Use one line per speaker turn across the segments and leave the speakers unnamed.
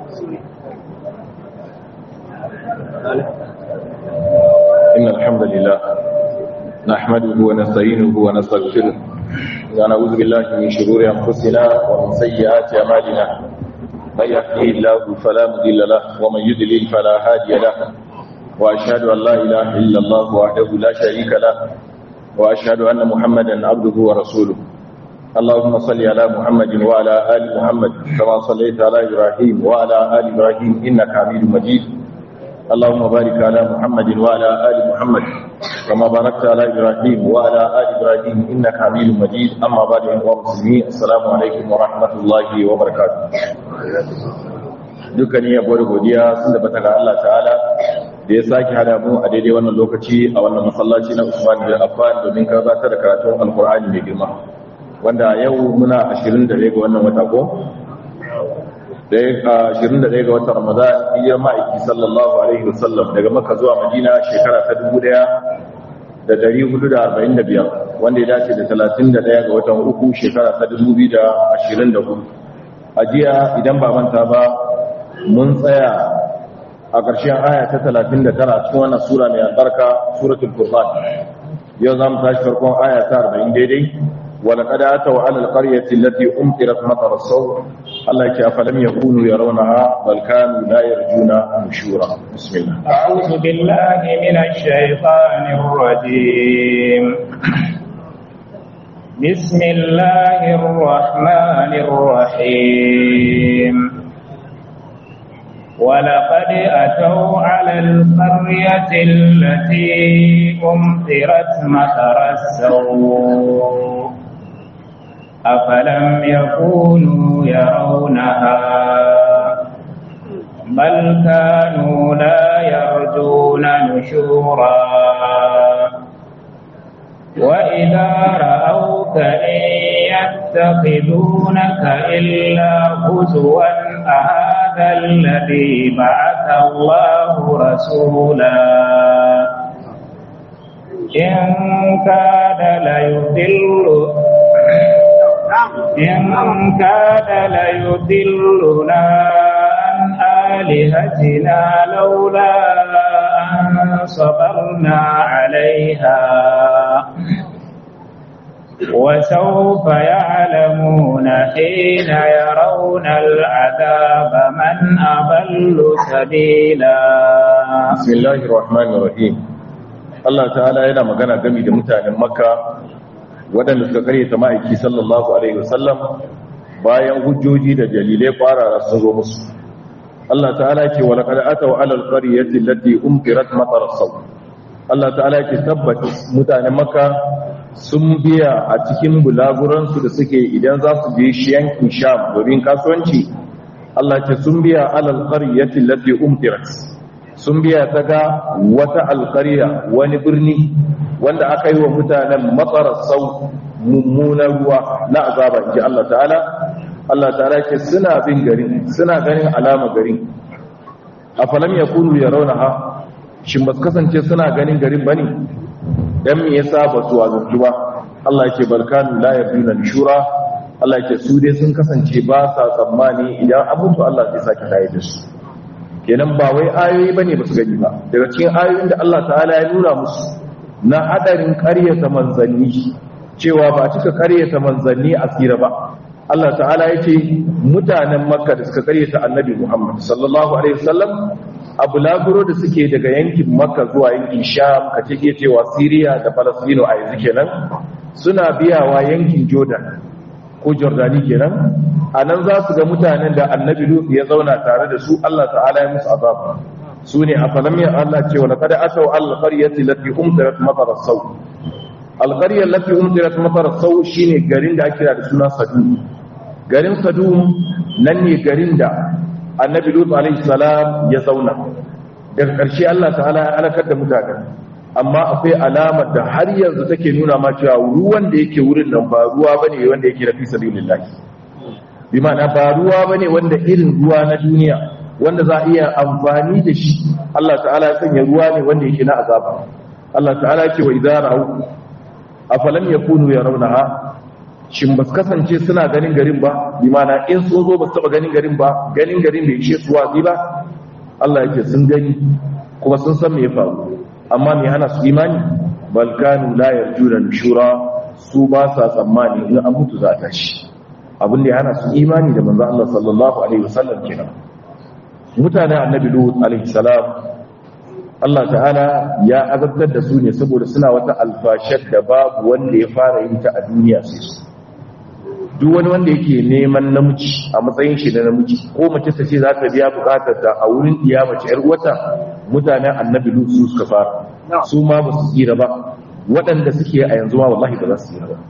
إن الحمد لله نحمده ونستعينه ونستغفره ونعوذ بالله من شرور أنفسنا ومن سيئات أعمالنا من يهده الله فلا مضل له ومن يضلل فلا هادي له وأشهد أن لا إله إلا الله وحده لا شريك له وأشهد أن محمدا عبده ورسوله اللهم صل على محمد وعلى آل محمد كما صليت على إبراهيم وعلى آل إبراهيم إنك حميد مجيد اللهم بارك على محمد وعلى آل محمد كما باركت على إبراهيم وعلى آل إبراهيم إنك حميد مجيد أما بعد أيها المسلمين السلام عليكم ورحمة الله وبركاته dukkanin yabo da godiya sun da bata ga Allah ta'ala da ya sake hada mu a daidai wannan lokaci a wannan masallaci na Usman bin Affan domin gabatar da karatun Alkur'ani mai girma wanda yau muna 21 ga wannan wata ko da ya 21 ga watan Ramadan hijirar ma'aiki sallallahu alaihi wasallam daga Makka zuwa Madina shekara ta 1445 wanda ya dace da 31 ga watan uku shekara ta 2024 a jiya idan ba manta ba mun tsaya a ƙarshen aya ta 39 cikin wannan sura mai albarka suratul furqan yau za mu tashi farkon aya ta 40 daidai ولقد أتوا على القرية التي أمطرت مطر الصوت الله يكي أفلم يكونوا يرونها بل كانوا لا يرجون نشورا بسم الله
أعوذ بالله من الشيطان الرجيم بسم الله الرحمن الرحيم ولقد أتوا على القرية التي أمطرت مطر السوء أفلم يكونوا يرونها بل كانوا لا يرجون نشورا وإذا رأوك إن يتخذونك إلا هزوا أهذا الذي بعث الله رسولا إن كاد ليضل إن كاد ليضلنا عن آلهتنا لولا أن صبرنا عليها وسوف يعلمون حين يرون العذاب من أضل سبيلا
بسم الله الرحمن الرحيم Allah ta'ala yana magana gami da mutanen Makka waɗanda suka karyata ma'aiki sallallahu alaihi wasallam bayan hujjoji da dalilai kwarara sun zo musu Allah ta'ala ce wa laqad ataw 'ala al-qaryati allati umtirat matar as-saw Allah ta'ala ce tabbat mutanen Makka sun biya a cikin bulaguran su da suke idan za su je shi yankin Sham domin kasuwanci Allah ce sun biya 'ala al-qaryati allati umtirat sun biya ta ga wata alƙarya wani birni wanda aka yi wa mutanen matsarar sau mummunan ruwa na azaba ji Allah ta'ala Allah ta'ala ke suna bin garin suna ganin alama garin a falam ya kunu ya rauna ha shi ba kasance suna ganin garin ba ne don me yasa ba su wazantu ba Allah ke balkanu la ya biyu shura Allah ke su dai sun kasance ba sa tsammani idan abubuwa Allah zai sake tayi da su kenan ba wai ayoyi bane ba su gani ba daga cikin ayoyin da Allah ta'ala ya nuna musu na hadarin ƙaryata manzanni cewa ba cika ƙaryata manzanni a tsira ba Allah ta'ala ya ce mutanen makka da suka ƙaryata annabi Muhammad sallallahu alaihi wasallam abu laburo da suke daga yankin makka zuwa yankin sham ka ce cewa siriya da falastino a yanzu kenan suna biyawa yankin jordan ko jordani kenan a nan za su ga mutanen da annabi lut ya zauna tare da su Allah ta'ala ya musu azaba su ne a falam ya Allah ce wa laqad ataw al qaryati lati umtirat matar saw al qarya lati umtirat matar saw shine garin da ake da suna sadum garin sadum nan ne garin da annabi lut alaihi salam ya zauna daga ƙarshe Allah ta'ala ya halakar da mutanen amma akwai alamar da har yanzu take nuna ma cewa ruwan da yake wurin nan ba ruwa bane wanda yake da fi sabilillah bi ma'ana ba ruwa bane wanda irin ruwa na duniya wanda za a iya amfani da shi Allah ta'ala ya sanya ruwa ne wanda yake na azaba Allah ta'ala ya ce wa idza ra'u afalam yakunu yarawnaha shin ba su kasance suna ganin garin ba limana in sun zo ba su taba ganin garin ba ganin garin bai ishe su wazi ba Allah yake sun gani kuma sun san me ya faru amma me hana su imani bal kanu la yarjuna nushura su ba sa tsammani in an mutu za ta shi abin da ya hana su imani da manzo Allah sallallahu alaihi wasallam kenan mutanen annabi lut alaihi salam Allah ta'ala ya azabtar da su ne saboda suna wata alfashar da babu wanda ya fara yin ta a duniya sai su duk wani wanda yake neman namiji a matsayin shi na namiji ko mace ta ce za ta biya bukatar ta a wurin iya mace yar uwata mutanen annabi lut su suka fara su ma ba su tsira ba waɗanda suke a yanzu ma wallahi ba za su tsira ba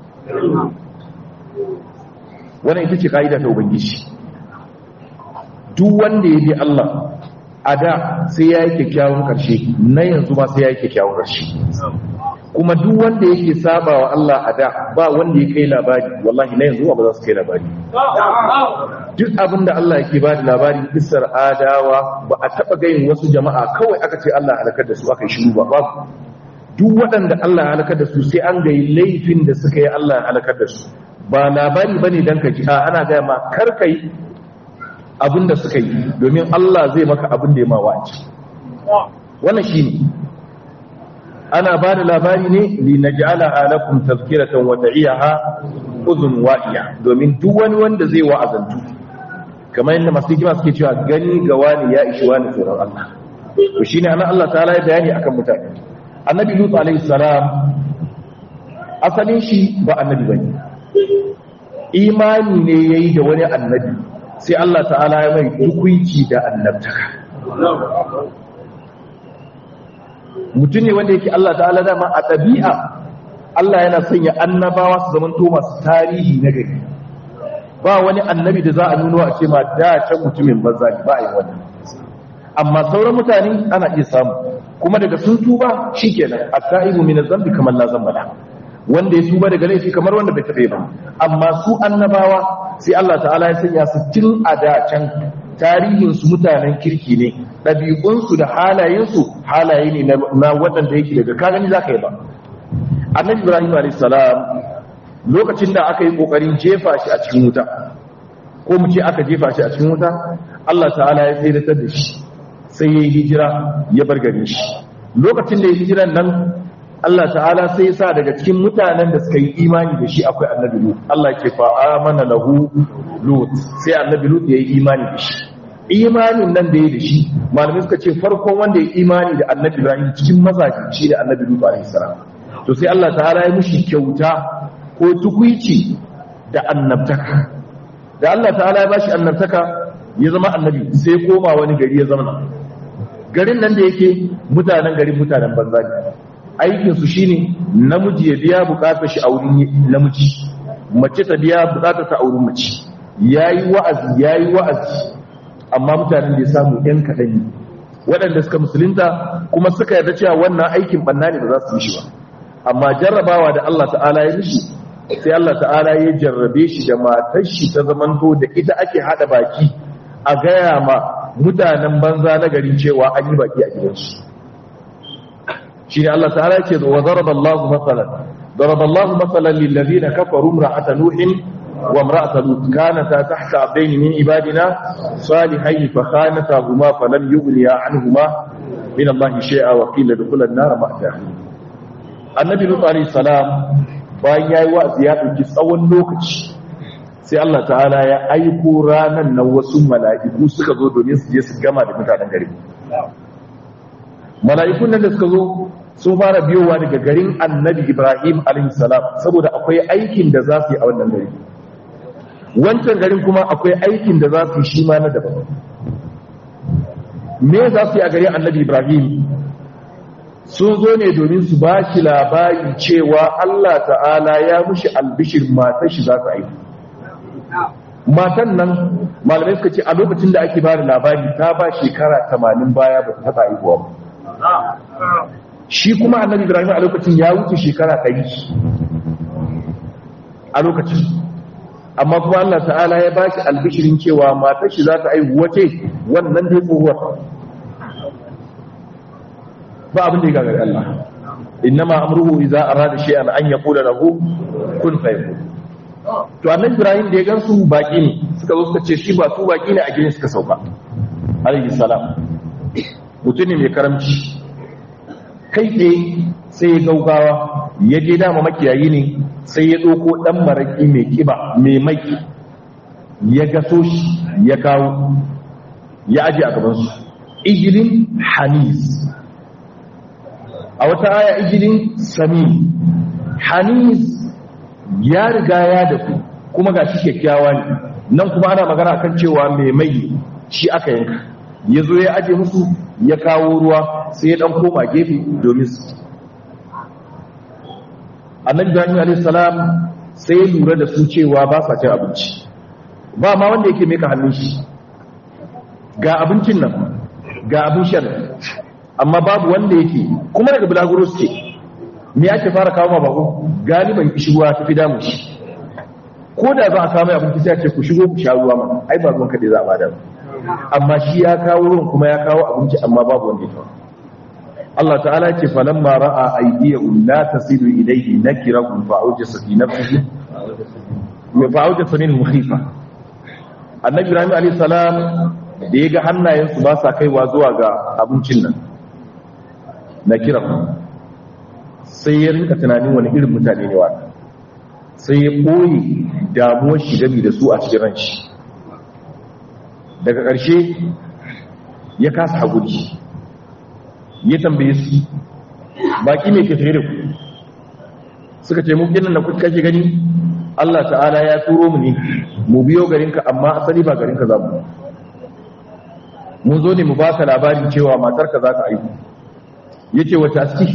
wannan ita ce ka'ida ta ubangiji duk wanda ya bi Allah a da sai ya yi kyakkyawan ƙarshe na yanzu ma sai ya yi kyakkyawan ƙarshe kuma duk wanda yake saba wa Allah a da ba wanda ya kai labari wallahi na yanzu ba za su kai labari duk abin da Allah yake ba da labari kisar adawa ba a taɓa gayin wasu jama'a kawai aka ce Allah halakar da su aka yi shiru ba babu duk waɗanda Allah ya halakar da su sai an gayi laifin da suka yi Allah ya halakar da su ba labari bane dan ka ji a ana gaya ma kar kai abin da suka yi domin Allah zai maka abin da ya ma wace wannan shine ana ba da labari ne li naj'ala alakum tazkiratan wa ta'iyaha udhun wa'iya domin duk wani wanda zai wa'azantu kamar yadda masu hikima suke cewa gani ga wani ya ishi wani tsoron Allah to shine anan Allah ta'ala ya bayani akan mutane annabi lut alaihi salam asalin shi ba annabi bane imani ne yayi da wani annabi sai Allah ta'ala ya mai hukunci da annabtaka mutum ne wanda yake Allah ta'ala dama a ɗabi'a Allah yana sanya annabawa su zaman masu tarihi na gari ba wani annabi da za a nuno a ce ma da can mutumin banza ne ba a yi wannan amma sauran mutane ana iya samu kuma daga sun tuba shikenan at-ta'ibu min adh-dhanbi kamar la zamba la wanda ya tuba daga laifi kamar wanda bai taɓe ba amma su annabawa sai Allah ta'ala ya sanya su tun a da can tarihin su mutanen kirki ne ɗabi'unsu da halayensu halaye ne na waɗanda yake daga ka gani zaka yi ba annabi ibrahim alayhi salam lokacin da aka yi kokarin jefa shi a cikin wuta ko mu ce aka jefa shi a cikin wuta Allah ta'ala ya tsayar da shi sai ya yi hijira ya bar gare shi lokacin da ya hijiran nan Allah ta'ala sai sa daga cikin mutanen da suka yi imani da shi akwai annabi Lut Allah ke fa amana lahu Lut sai annabi Lut ya yi imani da shi imanin nan da ya da shi malamai suka ce farkon wanda ya imani da annabi Ibrahim cikin mazaji shi da annabi Lut alaihi salam to sai Allah ta'ala ya mushi kyauta ko tukuici da annabtaka da Allah ta'ala ya bashi annabtaka ya zama annabi sai koma wani gari ya zama garin nan da yake mutanen garin mutanen banza ne aikinsu shine namiji ya biya bukatar shi a wurin namiji mace ta biya bukatar ta a wurin mace yayi wa'azi yayi wa'azi amma mutanen da ya samu yan kaɗan ne waɗanda suka musulunta kuma suka yarda cewa wannan aikin banna ne ba za su yi shi ba amma jarrabawa da Allah ta'ala ya mishi sai Allah ta'ala ya jarrabe shi da matar shi ta zamanto da ita ake hada baki a gaya ma mutanen banza na garin cewa an yi baki a gidansu shi ne Allah ta'ala ce wa zaraba Allah matsalan zaraba Allah matsalan lillazina kafaru imra'ata nuhin wa imra'ata lut kanata tahta abdayn min ibadina salihayn fa khanatahuma falam yughniya anhuma min Allah shay'a wa qila dukhula an-nar ma'a annabi lut alayhi salam bayan yayi wa'azi ya dauki tsawon lokaci sai Allah ta'ala ya aiko ranan nan wasu mala'iku suka zo domin su je su gama da mutanen gari mala'ikun nan da suka zo sun fara biyowa daga garin annabi ibrahim salam saboda akwai aikin da za su yi a wannan gari wancan garin kuma akwai aikin da za su yi shi ma na daban me za su yi a garin annabi ibrahim sun zo ne domin su ba shi labari cewa allah ta'ala ya mushi albishir matan shi za su aiki matan nan malamai suka ce a lokacin da ake ba da labari ta ba shekara 80 baya ba ta taɓa aihuwa ba shi kuma annabi ibrahim a lokacin ya wuce shekara ɗari a lokacin amma kuma allah ta'ala ya ba shi albishirin cewa matar shi za ta aihu wace wannan dai tsohuwar ba abin da ya gagari allah innama amruhu idza arada shay'an an yaqula lahu kun fayakun to annabi ibrahim da ya gansu baki ne suka zo suka ce shi ba su baki ne a gidan suka sauka alaihi salam mutum ne mai karamci kai tsaye sai ya gaugawa ya je dama makiyayi ne sai ya ɗauko ɗan maraƙi mai kiba mai mai ya gaso shi ya kawo ya aje a gabansu ijilin hanis a wata aya ijilin sami hanis ya riga ya dafu kuma ga shi kyakkyawa ne nan kuma ana magana kan cewa mai mai shi aka yanka ya zo ya aje musu ya kawo ruwa sai ya dan koma gefe domin su annabi ibrahim alayhi salam sai ya lura da su cewa ba sa cin abinci ba ma wanda yake meka hannun shi ga abincin nan ga abin shan amma babu wanda yake kuma daga bulaguro suke me ake fara kawo ma bako galiban kishirwa ta fi damu shi ko da za a samu abinci sai a ce ku shigo ku sha ruwa ma ai ba ruwan kaɗai za a bada amma shi ya kawo ruwan kuma ya kawo abinci amma babu wanda ya kawo Allah ta'ala ce falamma ra'a aydiyahum la tasilu ilayhi nakirahum fa'awjasa fi nafsihi wa fa'awjasa min khifa annabi ibrahim alayhi salam da yaga hannayensu ba sa kaiwa zuwa ga abincin nan nakirahum sai ya rinka tunanin wani irin mutane ne wa sai ya boye damuwar shi gami da su a cikin ranshi daga ƙarshe ya kasa haƙuri ya tambaye su baki mai ke da ku suka ce mukin nan da kuka kake gani Allah ta'ala ya turo mu ne mu biyo garinka amma asali ba garinka za mu mun zo ne mu ba ka labarin cewa matarka za ka aiki ya ce wata aski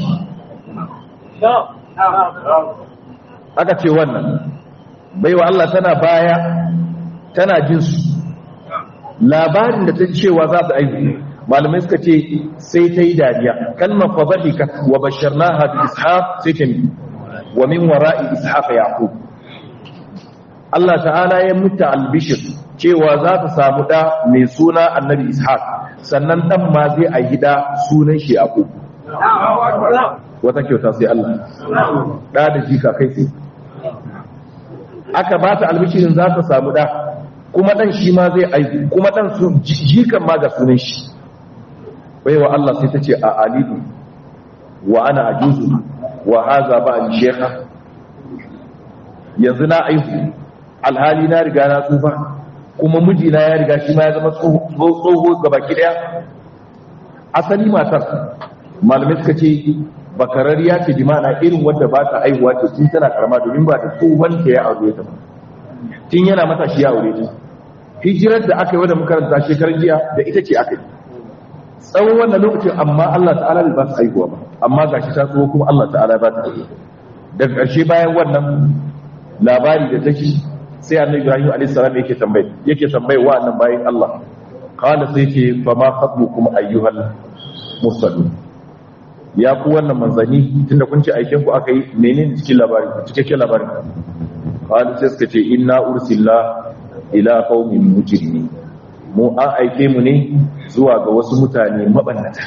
aka ce wannan baiwa Allah tana baya tana jinsu labarin da ta cewa za ta aiki malamai suka ce sai ta yi dariya kalmar fadhika wa basharnaha bi ishaq sai ta mi wa min wara'i ishaq yaqub Allah ta'ala ya muta albishir cewa za ta samu da mai suna annabi ishaq sannan dan ma zai a gida sunan shi yaqub wata kyauta sai Allah da da jika kai sai aka ba ta albishirin za ta samu da kuma dan shi ma zai aiki kuma dan su jikan ma ga sunan shi baiwa Allah sai ta ce a alidu wa ana ajuzu wa haza ba ni shekha yanzu na aihu alhali na riga na tsufa kuma mijina ya riga shi ma ya zama tsoho ga baki daya asali matar malamai suka ce bakarariya ce bi ma'ana irin wadda ba ta aihuwa ce tun tana karama domin ba ta tsohon ta ya aure ta ba tun yana matashi ya aure ta hijirar da aka yi wadda makaranta shekarar jiya da ita ce aka yi tsawon wannan lokacin amma Allah ta'ala bai ba su aihuwa ba amma gashi ta tsoho kuma Allah ta'ala ba ta aihuwa daga ƙarshe bayan wannan labari da take sai annabi Ibrahim alayhi salam yake tambaye yake tambaye wa annan bayan Allah qala sai yake fa ma khatbukum ayyuhal mursalun ya ku wannan manzani tunda kun ce aikin ku aka yi menene cikin labarin cikakken labarin qala sai suka ce inna ursilla ila qaumin mujrimin mu an aike mu ne zuwa ga wasu mutane mabannata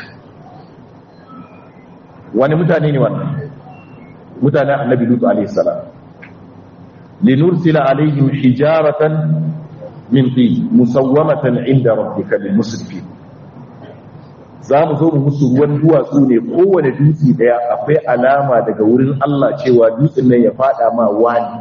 wani mutane ne wannan mutanen annabi lutu alaihi salam linursila alaihim hijaratan min tin musawwamatan inda rabbika lil musrifin za mu zo mu musu ruwan duwatsu ne kowane dutse daya akwai alama daga wurin Allah cewa dutsen nan ya fada ma wani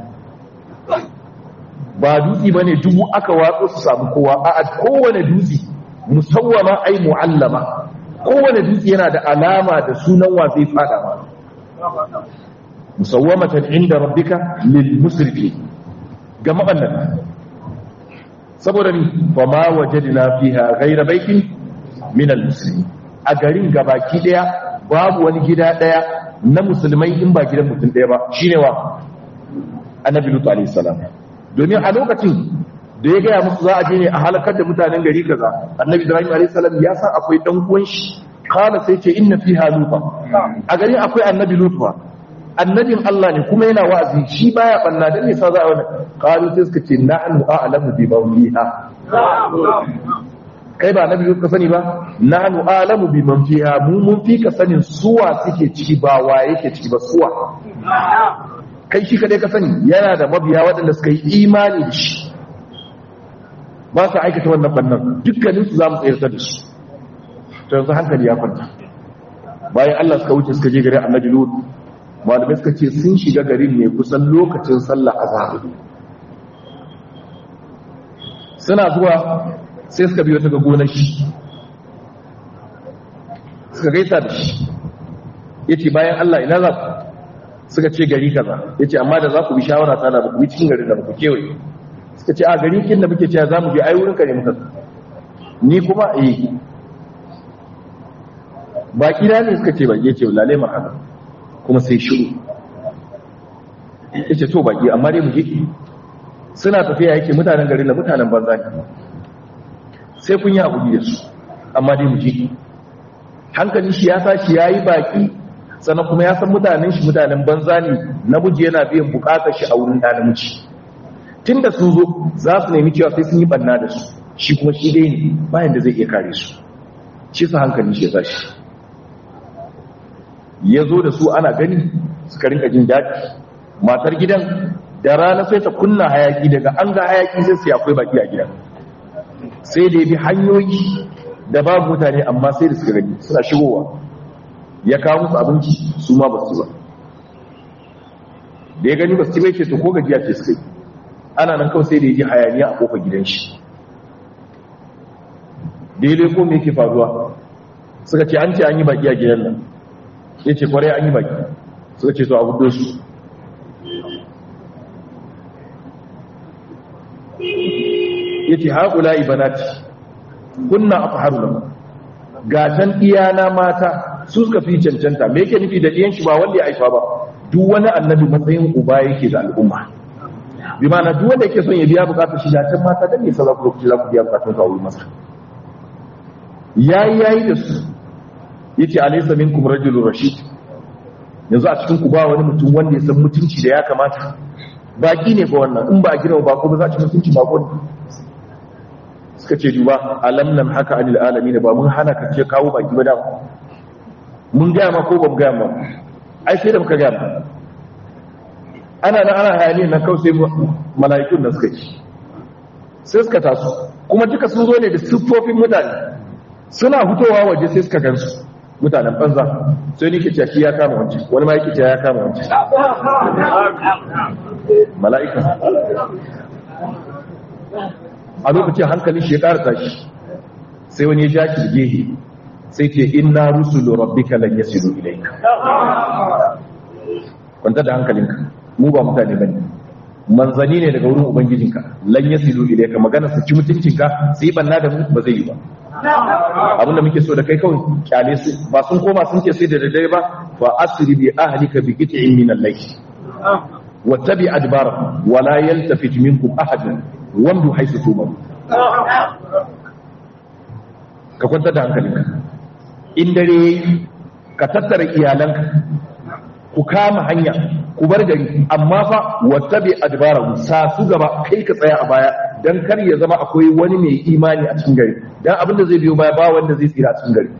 ba dutse ba ne dubu aka watsa su samu kowa a kowane dutse musawwama ai mu'allama kowane dutse yana da alama da sunan wa zai fada ma musawwamatan inda rabbika lil musrifi ga mabannata saboda ni fa ma wajadna fiha ghayra baitin min al muslimin a garin gabaki daya babu wani gida daya na musulmai in ba gidan mutum daya ba shine wa annabi lutu alayhi salam domin a lokacin da ya gaya musu za a je ne a halakar da mutanen gari kaza annabi ibrahim alayhi salam ya san akwai dan uwan shi kana sai ce inna fiha lufa a garin akwai annabi lutu annabin Allah ne kuma yana wa'azi shi baya banna dan nisa za a wannan qalu sai suka ce na'nu a'lamu bi mawliha kai ba annabi lutu ka sani ba na'nu a'lamu bi man fiha mu mun fi ka sanin suwa suke ciki ba wa yake ciki ba suwa kai shi kadai ka sani yana da mabiya waɗanda suka yi imani da shi ba su aikata wannan bannan dukkaninsu za mu tsayar da su to yanzu hankali ya kwanta bayan Allah suka wuce suka je garin annabi lut malamai suka ce sun shiga garin ne kusan lokacin sallah azhar suna zuwa sai suka biyo ta ga gonar shi suka gaisa da shi yace bayan Allah ina za ku suka ce gari kaza yace amma da za ku bi shawara ta da ku bi cikin garin da ku kewaye suka ce a gari kin da muke cewa za mu je ai wurin ka ne muka ni kuma eh baki na ne suka ce baki yace lalle marhaba kuma sai shiru yace to baki amma dai mu je suna tafiya yake mutanen garin da mutanen banza ne sai kun yi hakuri da su amma dai mu je hankali shi ya sashi yayi baki sannan kuma ya san mutanen shi mutanen banza ne namiji yana biyan bukatar shi a wurin da namiji tunda sun zo za su nemi cewa sai sun yi banna da su shi kuma shi dai ne bayan da zai iya kare su shi sa hankali shi ya sashi ya zo da su ana gani suka rinka jin daɗi matar gidan da rana sai ta kunna hayaki daga an ga hayaki sai su akwai baki a gidan sai da ya bi hanyoyi da babu mutane amma sai da suka gani suna shigowa ya kawo musu abinci su ma ba su ba da ya gani ba su ci bai ce to ko gajiya ce suka yi ana nan kawai sai da ya ji hayaniya a kofar gidan shi daidai ko me yake faruwa suka ce an ce an yi baki a gidan nan ya ce kwarai an yi baki suka ce to abu su ya ce haƙula ibanati kunna a faharu nan gatan iyana mata su suka fi cancanta me yake nufi da ɗiyan shi ba wanda ya aifa ba duk wani annabi matsayin uba yake da al'umma bi mana duk wanda yake son ya biya bukatar shi gatan mata dan ne sa za ku lokaci za ku biya bukatun kawo masa yayi yayi da su yace alaysa minkum rajulun rashid yanzu a cikin ku ba wani mutum wanda ya san mutunci da ya kamata baki ne fa wannan in ba a girma bako ba za ci mutunci bako ne suka ce duba alam nan haka anil alamin ba mun hana ka ce kawo baki ba da mun gaya ma ko ba mu gaya ma ai sai da muka gaya ma ana nan ana hayani nan kawai sai mala'ikun da suka ci sai suka taso kuma duka sun zo ne da siffofin mutane suna fitowa waje sai suka gansu mutanen banza sai ni ke cewa shi ya kama wancan wani ma yake cewa ya kama wancan mala'ika a lokacin hankalin shi ya ƙara tashi sai wani ya ja shi gehe sai ce inna rusulu rabbika lan yasilu ilayka kwanta da hankalinka mu ba mutane bane manzani ne daga wurin ubangijinka lan yasilu ilayka magana su ci mutuncinka su yi banna da mu ba zai yi ba abinda muke so da kai kawai kyale su ba sun koma sun ce sai da daddare ba fa asri bi ahlika bi qit'in min al-layl wattabi adbara wa la yaltafit minkum ahad wamdu haythu tumam ka kwanta da hankalinka in dare ka tattara iyalanka ku kama hanya ku bar gari amma fa wattabi adbara sa su gaba kai ka tsaya a baya dan kar ya zama akwai wani mai imani a cikin gari dan abin da zai biyo baya ba wanda zai tsira a cikin gari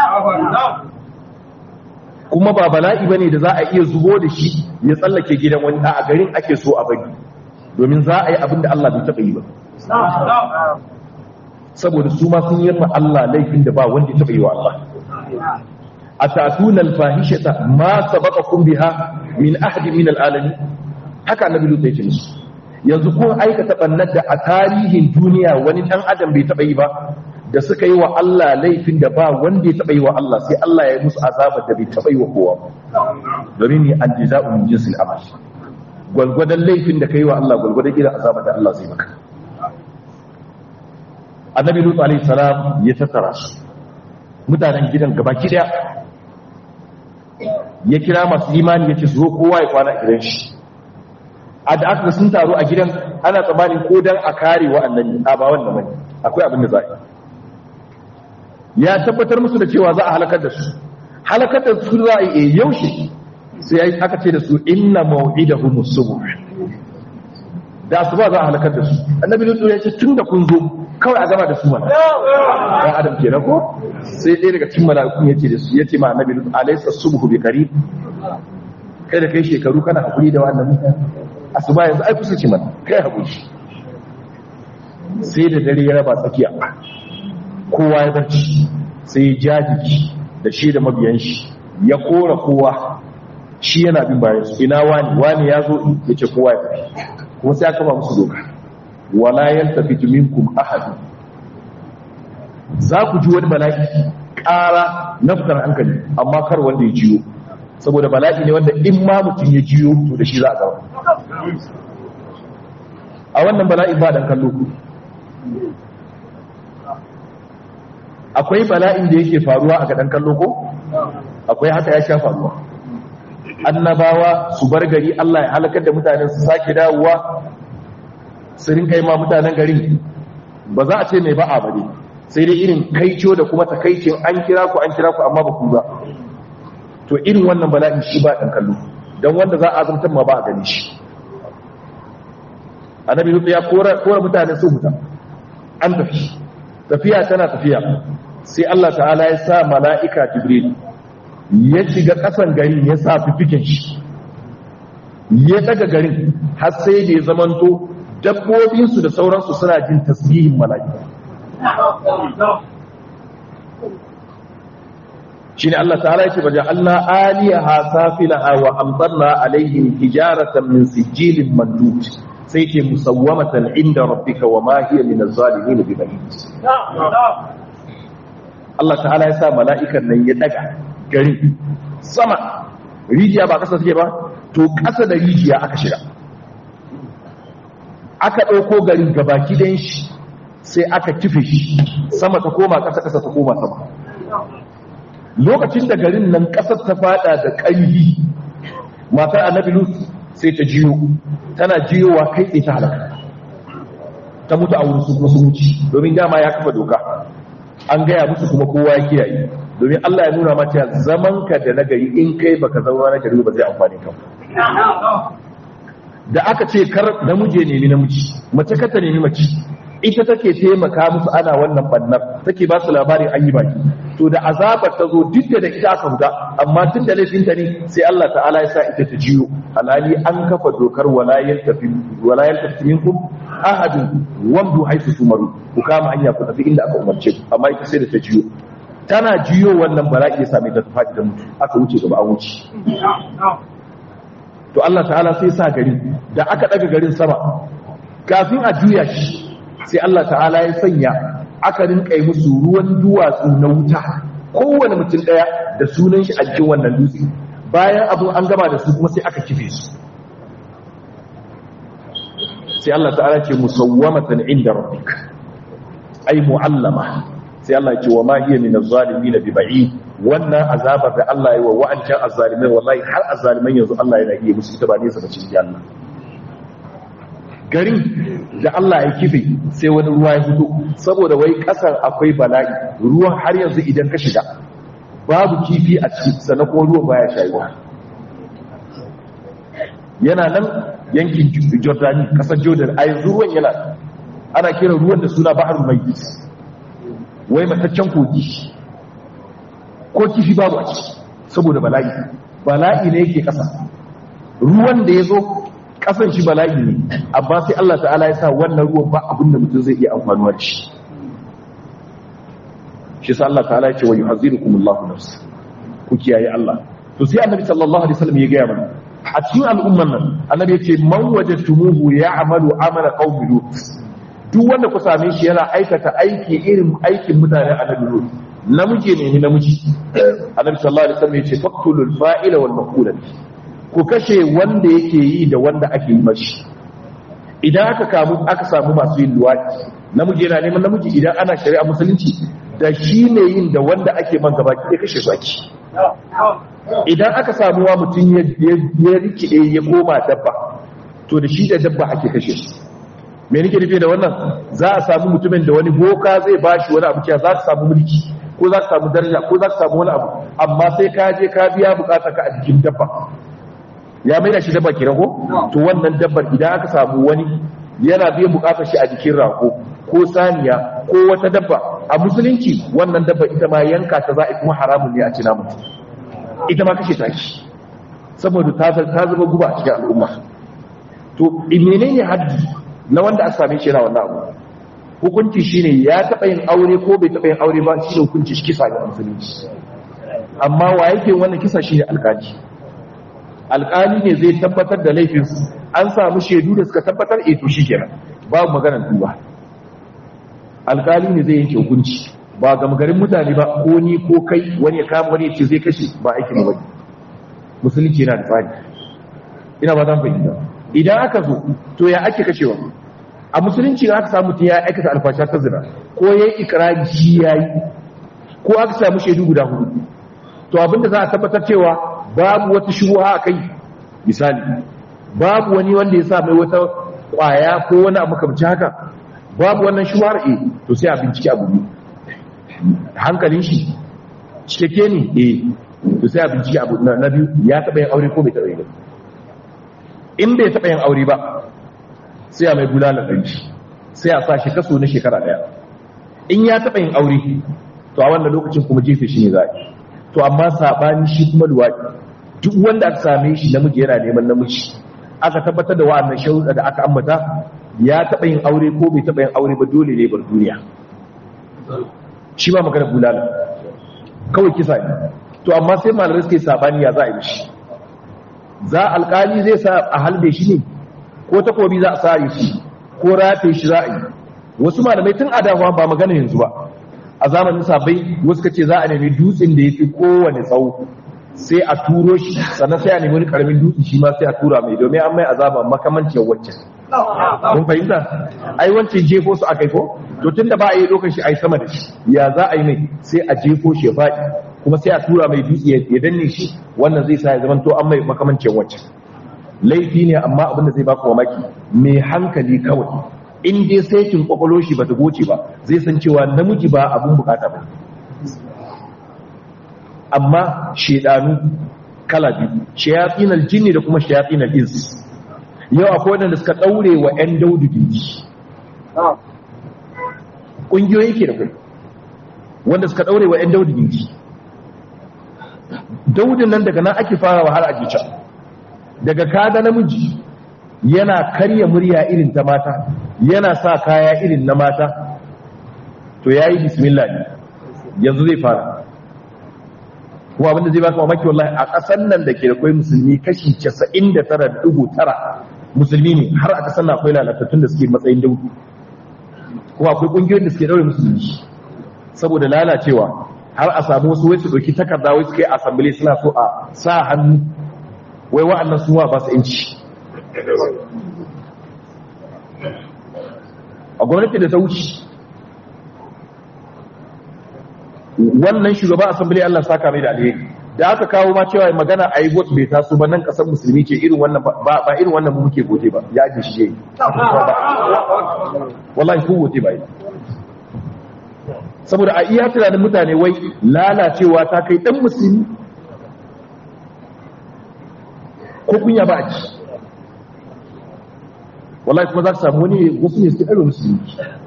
kuma ba bala'i bane da za a iya zubo da shi ya tsallake gidan wani a garin ake so a bari domin za a yi abin da Allah bai taɓa yi ba saboda su ma sun yi ma Allah laifin da ba wanda ya taɓa yi wa Allah atatuna alfahishata ma sabaqakum biha min ahadin min alalamin haka annabi lut ya ce musu yanzu kun aikata bannar da a tarihin duniya wani dan adam bai taba yi ba da suka yi wa Allah laifin da ba wanda ya taba yi wa Allah sai Allah ya yi musu azabar da bai taba yi wa kowa domin ni an jaza'u min jinsil amal gwalgwadon laifin da kai wa Allah gwalgwadon irin azabar da Allah zai maka annabi lut alaihi salam ya tattara su mutanen gidan gabaki daya ya kira masu imani ya ce su zo kowa ya kwana a gidan shi a da aka sun taru a gidan ana tsammanin ko dan a kare wa'annan ne a ba wannan bane akwai abin da za a ya tabbatar musu da cewa za a halakar da su halakar da su za a yi yaushe sai aka ce da su inna maw'idahum as-subh da asuba za a halakar da su annabi lutsu ya ce tun da kun zo kawai a gama da su mana ɗan adam ke ko sai ɗaya daga cikin mala'ikun ya ce da su ya ce ma annabi lutsu alaysa subhu bi qarib kai da kai shekaru kana haƙuri da wannan mutane asuba yanzu ai kusa ce mana kai haƙuri sai da dare ya raba tsakiya kowa ya barci sai ya jajiki da shi da mabiyan shi ya kora kowa shi yana bin bayan su ina wani wani ya zo ya ce kowa ya tafi kuma sai aka ba musu doka wala yaltafitu minkum ahad za ku ji wani bala'i ƙara na fitar hankali amma kar wanda ya jiyo saboda bala'i ne wanda in ma mutum ya jiyo to da shi za a gaba a wannan bala'i ba dan kallo akwai bala'in da yake faruwa a gadan kallo ko akwai haka ya sha faruwa annabawa su bar gari Allah ya halakar da mutanen su sake dawowa su rinka yi ma mutanen garin ba za a ce mai ba'a ba ne sai dai irin kaico da kuma takaicin an kira ku an kira ku amma ba ku ba to irin wannan bala'in shi ba ɗan kallo don wanda za a zartar ma ba a gani shi annabi lutu ya kora mutane su huta an tafi tafiya tana tafiya sai Allah ta'ala ya sa mala'ika jibril ya shiga ƙasan garin ya sa fifikin shi ya daga garin har sai da ya zamanto dabbobinsu da sauransu suna jin tasbihin mala'ika shine Allah ta'ala yake baje Allah aliyaha safilaha wa amtarna alaihim hijaratan min sijilin mandud sai ke musawwamatan inda rabbika wa ma hiya min az-zalimin bi ba'id Allah ta'ala ya sa mala'ikan nan ya daga gari sama rijiya ba kasa suke ba to kasa da rijiya aka shiga aka ɗauko garin gabaki ɗayan shi sai aka kife shi sama ta koma ƙasa ƙasa ta koma sama lokacin da garin nan ƙasar ta fada da ƙarfi matar annabi lut sai ta jiyo tana jiyowa kai tsaye ta halaka ta mutu a wurin su kuma su wuce domin dama ya kafa doka an gaya musu kuma kowa ya kiyaye domin Allah ya nuna mata zaman ka da nagari in kai baka zama na gari ba zai amfani ka da aka ce kar namiji ne namiji mace ka ta nemi mace ita take taimaka musu ana wannan bannar take ba su labarin an yi baki to da azabar ta zo duk da ita aka huda amma tun da laifinta ne sai Allah ta'ala ya sa ita ta jiyo alhali an kafa dokar walayen tafi walayen tafi minkum ahadun wamdu haisu tumaru ku kama hanya ku tafi inda aka umarce ku amma ita sai da ta jiyo tana jiyo wannan bala'i ya same ta tafi da mutu aka wuce gaba an wuce to Allah ta'ala sai sa gari da aka daga garin sama kafin a juya shi sai Allah ta'ala ya sanya aka rinka yi musu ruwan duwatsu na wuta kowane mutum daya da sunan shi a cikin wannan dutse bayan abu an gama da su kuma sai aka kife su sai Allah ta'ala ce musawwamatan inda rabbik ay mu'allama sai Allah ya ce wa ma hiya min az-zalimin bi ba'id wannan azabar da Allah ya wa wa'ancan azzalimai wallahi har azzaliman yanzu Allah yana iya musu ita ba ne sa bace Allah garin da Allah ya kife sai wani ruwa ya fito saboda wai kasar akwai bala'i ruwan har yanzu idan ka shiga babu kifi a ciki sannan kuma ruwan baya shayuwa yana nan yankin Jordani kasar Jordan a yanzu ruwan yana ana kira ruwan da suna Baharul Mayyit wai mataccen kogi ko kifi babu a ciki saboda bala'i bala'i ne yake kasa ruwan da ya zo kasan shi bala'i ne amma sai Allah ta'ala ya sa wannan ruwan ba abin da mutum zai iya amfanuwa da shi shi sa Allah ta'ala ya ce wa yuhazzirukum Allahu nafs ku kiyaye Allah to sai annabi sallallahu alaihi wasallam ya ga mana a cikin al'umman nan annabi ya ce man wajadtumuhu ya'malu amala qaumi lut duk wanda ku same shi yana aikata aiki irin aikin mutanen annabi lut namiji ne ni namiji annabi sallallahu alaihi wasallam ya ce faqtulul fa'ila wal maqula ku kashe wanda yake yi da wanda ake yi mashi idan aka kamu aka samu masu yin luwaki namiji yana neman namiji idan ana shari'a musulunci da shi ne yin da wanda ake man gaba ki kashe su ake idan aka samu wa mutum ya rikide ya koma dabba to da shi da dabba ake kashe su me nake nufi da wannan za a samu mutumin da wani boka zai bashi wani abu cewa za ka samu mulki ko za ka samu daraja ko za ka samu wani abu amma sai ka je ka biya bukatar ka a jikin dabba ya mai da shi dabba kenan ko to wannan dabbar idan aka samu wani yana biyan bukatar shi a jikin rako ko saniya ko wata dabba a musulunci wannan dabba ita ma yanka ta za a kuma haramun ne a ci namu ita ma kashe ta shi saboda ta ta zama guba a cikin al'umma to menene haddi na wanda aka same shi yana wannan abu hukunci shine ya taɓa yin aure ko bai taɓa yin aure ba shi hukunci shi kisa ga musulunci amma wa yake wannan kisa shine alƙali alƙali ne zai tabbatar da laifin an samu shaidu da suka tabbatar eh to shikenan babu maganar duba alƙali ne zai yanke hukunci ba ga magarin mutane ba ko ni ko kai wani ya kama wani ya ce zai kashe ba aikin ba musulunci yana da tsari ina ba zan fahimta idan aka zo to ya ake kashewa a musulunci aka samu ta ya aikata alfasha ta zina ko ya yi ikirari shi ya yi ko aka samu shaidu guda hudu to abinda za a tabbatar cewa babu wata shubuha a kai misali babu wani wanda ya sa mai wata kwaya ko wani abu kamci haka babu wannan shubuhar e to sai a bincike abu ne hankalin shi cikakke ne e to sai a bincike abu na biyu ya taɓa yin aure ko bai taɓa yin in bai taɓa yin aure ba sai a mai bulala ɗari sai a sa shi kaso na shekara ɗaya in ya taɓa yin aure to a wannan lokacin kuma jefe shi ne za a to amma saɓani shi kuma luwaɗi duk wanda aka same shi namiji yana neman namiji aka tabbatar da wa'annan sharuɗa da aka ambata ya taɓa yin aure ko bai taɓa yin aure ba dole ne bar duniya shi ba magana bulala kawai kisa ne to amma sai malamai suke saɓani ya za a yi shi za alƙali zai sa a halbe shi ne ko takobi za a sare shi ko rataye shi za a yi wasu malamai tun a dawa ba magana yanzu ba a zamanin sabai wasu kace za a nemi dutsen da ya fi kowane tsawo sai a turo shi sannan sai a nemi wani karamin dutse shi ma sai a tura mai domin an mai azaba makamancin wacce kun fahimta ai wancan jefo su akai ko to tunda ba a yi lokacin shi ai sama da shi ya za a yi mai sai a jefo shi ya faɗi kuma sai a tura mai dutse ya danne shi wannan zai sa ya zama to an mai makamancin wacce laifi ne amma abin da zai baka mamaki mai hankali kawai in dai saitin kwakwalo shi ba ta goce ba zai san cewa namiji ba abin bukata ba amma shedanu kala biyu shayatin aljinni da kuma shayatin al'ins yau akwai wadanda suka daure wa 'yan daudu gindi ƙungiyoyi ke da kai wanda suka daure wa 'yan daudu gindi daudin nan daga nan ake fara har a jica daga kada namiji yana karya murya irin ta mata yana sa kaya irin na mata to yayi bismillah ne yanzu zai fara kuma abinda zai baka mamaki wallahi a ƙasar nan da ke da kwai musulmi kashi 99.9 musulmi ne har a ƙasar nan akwai lalatattun da suke matsayin daudu kuma akwai ƙungiyoyin da suke daure musulmi saboda lalacewa har a samu wasu wai su ɗauki takarda wai su kai asambili suna so a sa hannu wai wa'annan suwa ba su inci a gwamnati da ta wuce wannan shugaba asambili Allah saka mai da alheri da aka kawo ma cewa magana a yi vote bai taso ba nan kasar musulmi ce irin wannan ba irin wannan mu muke gote ba ya ake shi yayi wallahi ko gote ba yi saboda a iya tunanin mutane wai lalacewa ta kai dan musulmi ko kunya ba a ci wallahi kuma za ka samu wani wasu ne suke ɗaro musulmi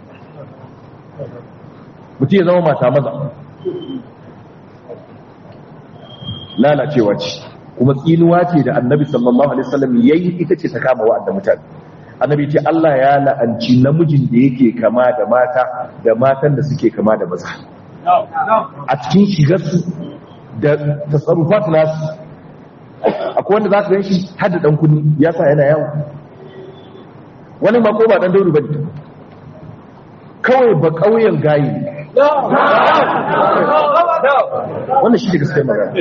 mutum ya zama mata maza lalacewa ce kuma tsinuwa ce da annabi sallallahu alaihi wasallam yayi ita ce ta kama wa'anda mutane annabi ce Allah ya la'anci namijin da yake kama da mata da matan da suke kama da maza a cikin shigarsu da tasarrufat nasu akwai wanda za ka gan shi har da dan kunni ya sa yana yawo wani ma ko ba dan dauri bane kawai ba kauyen gayi ne wannan shi da gaskiyar magana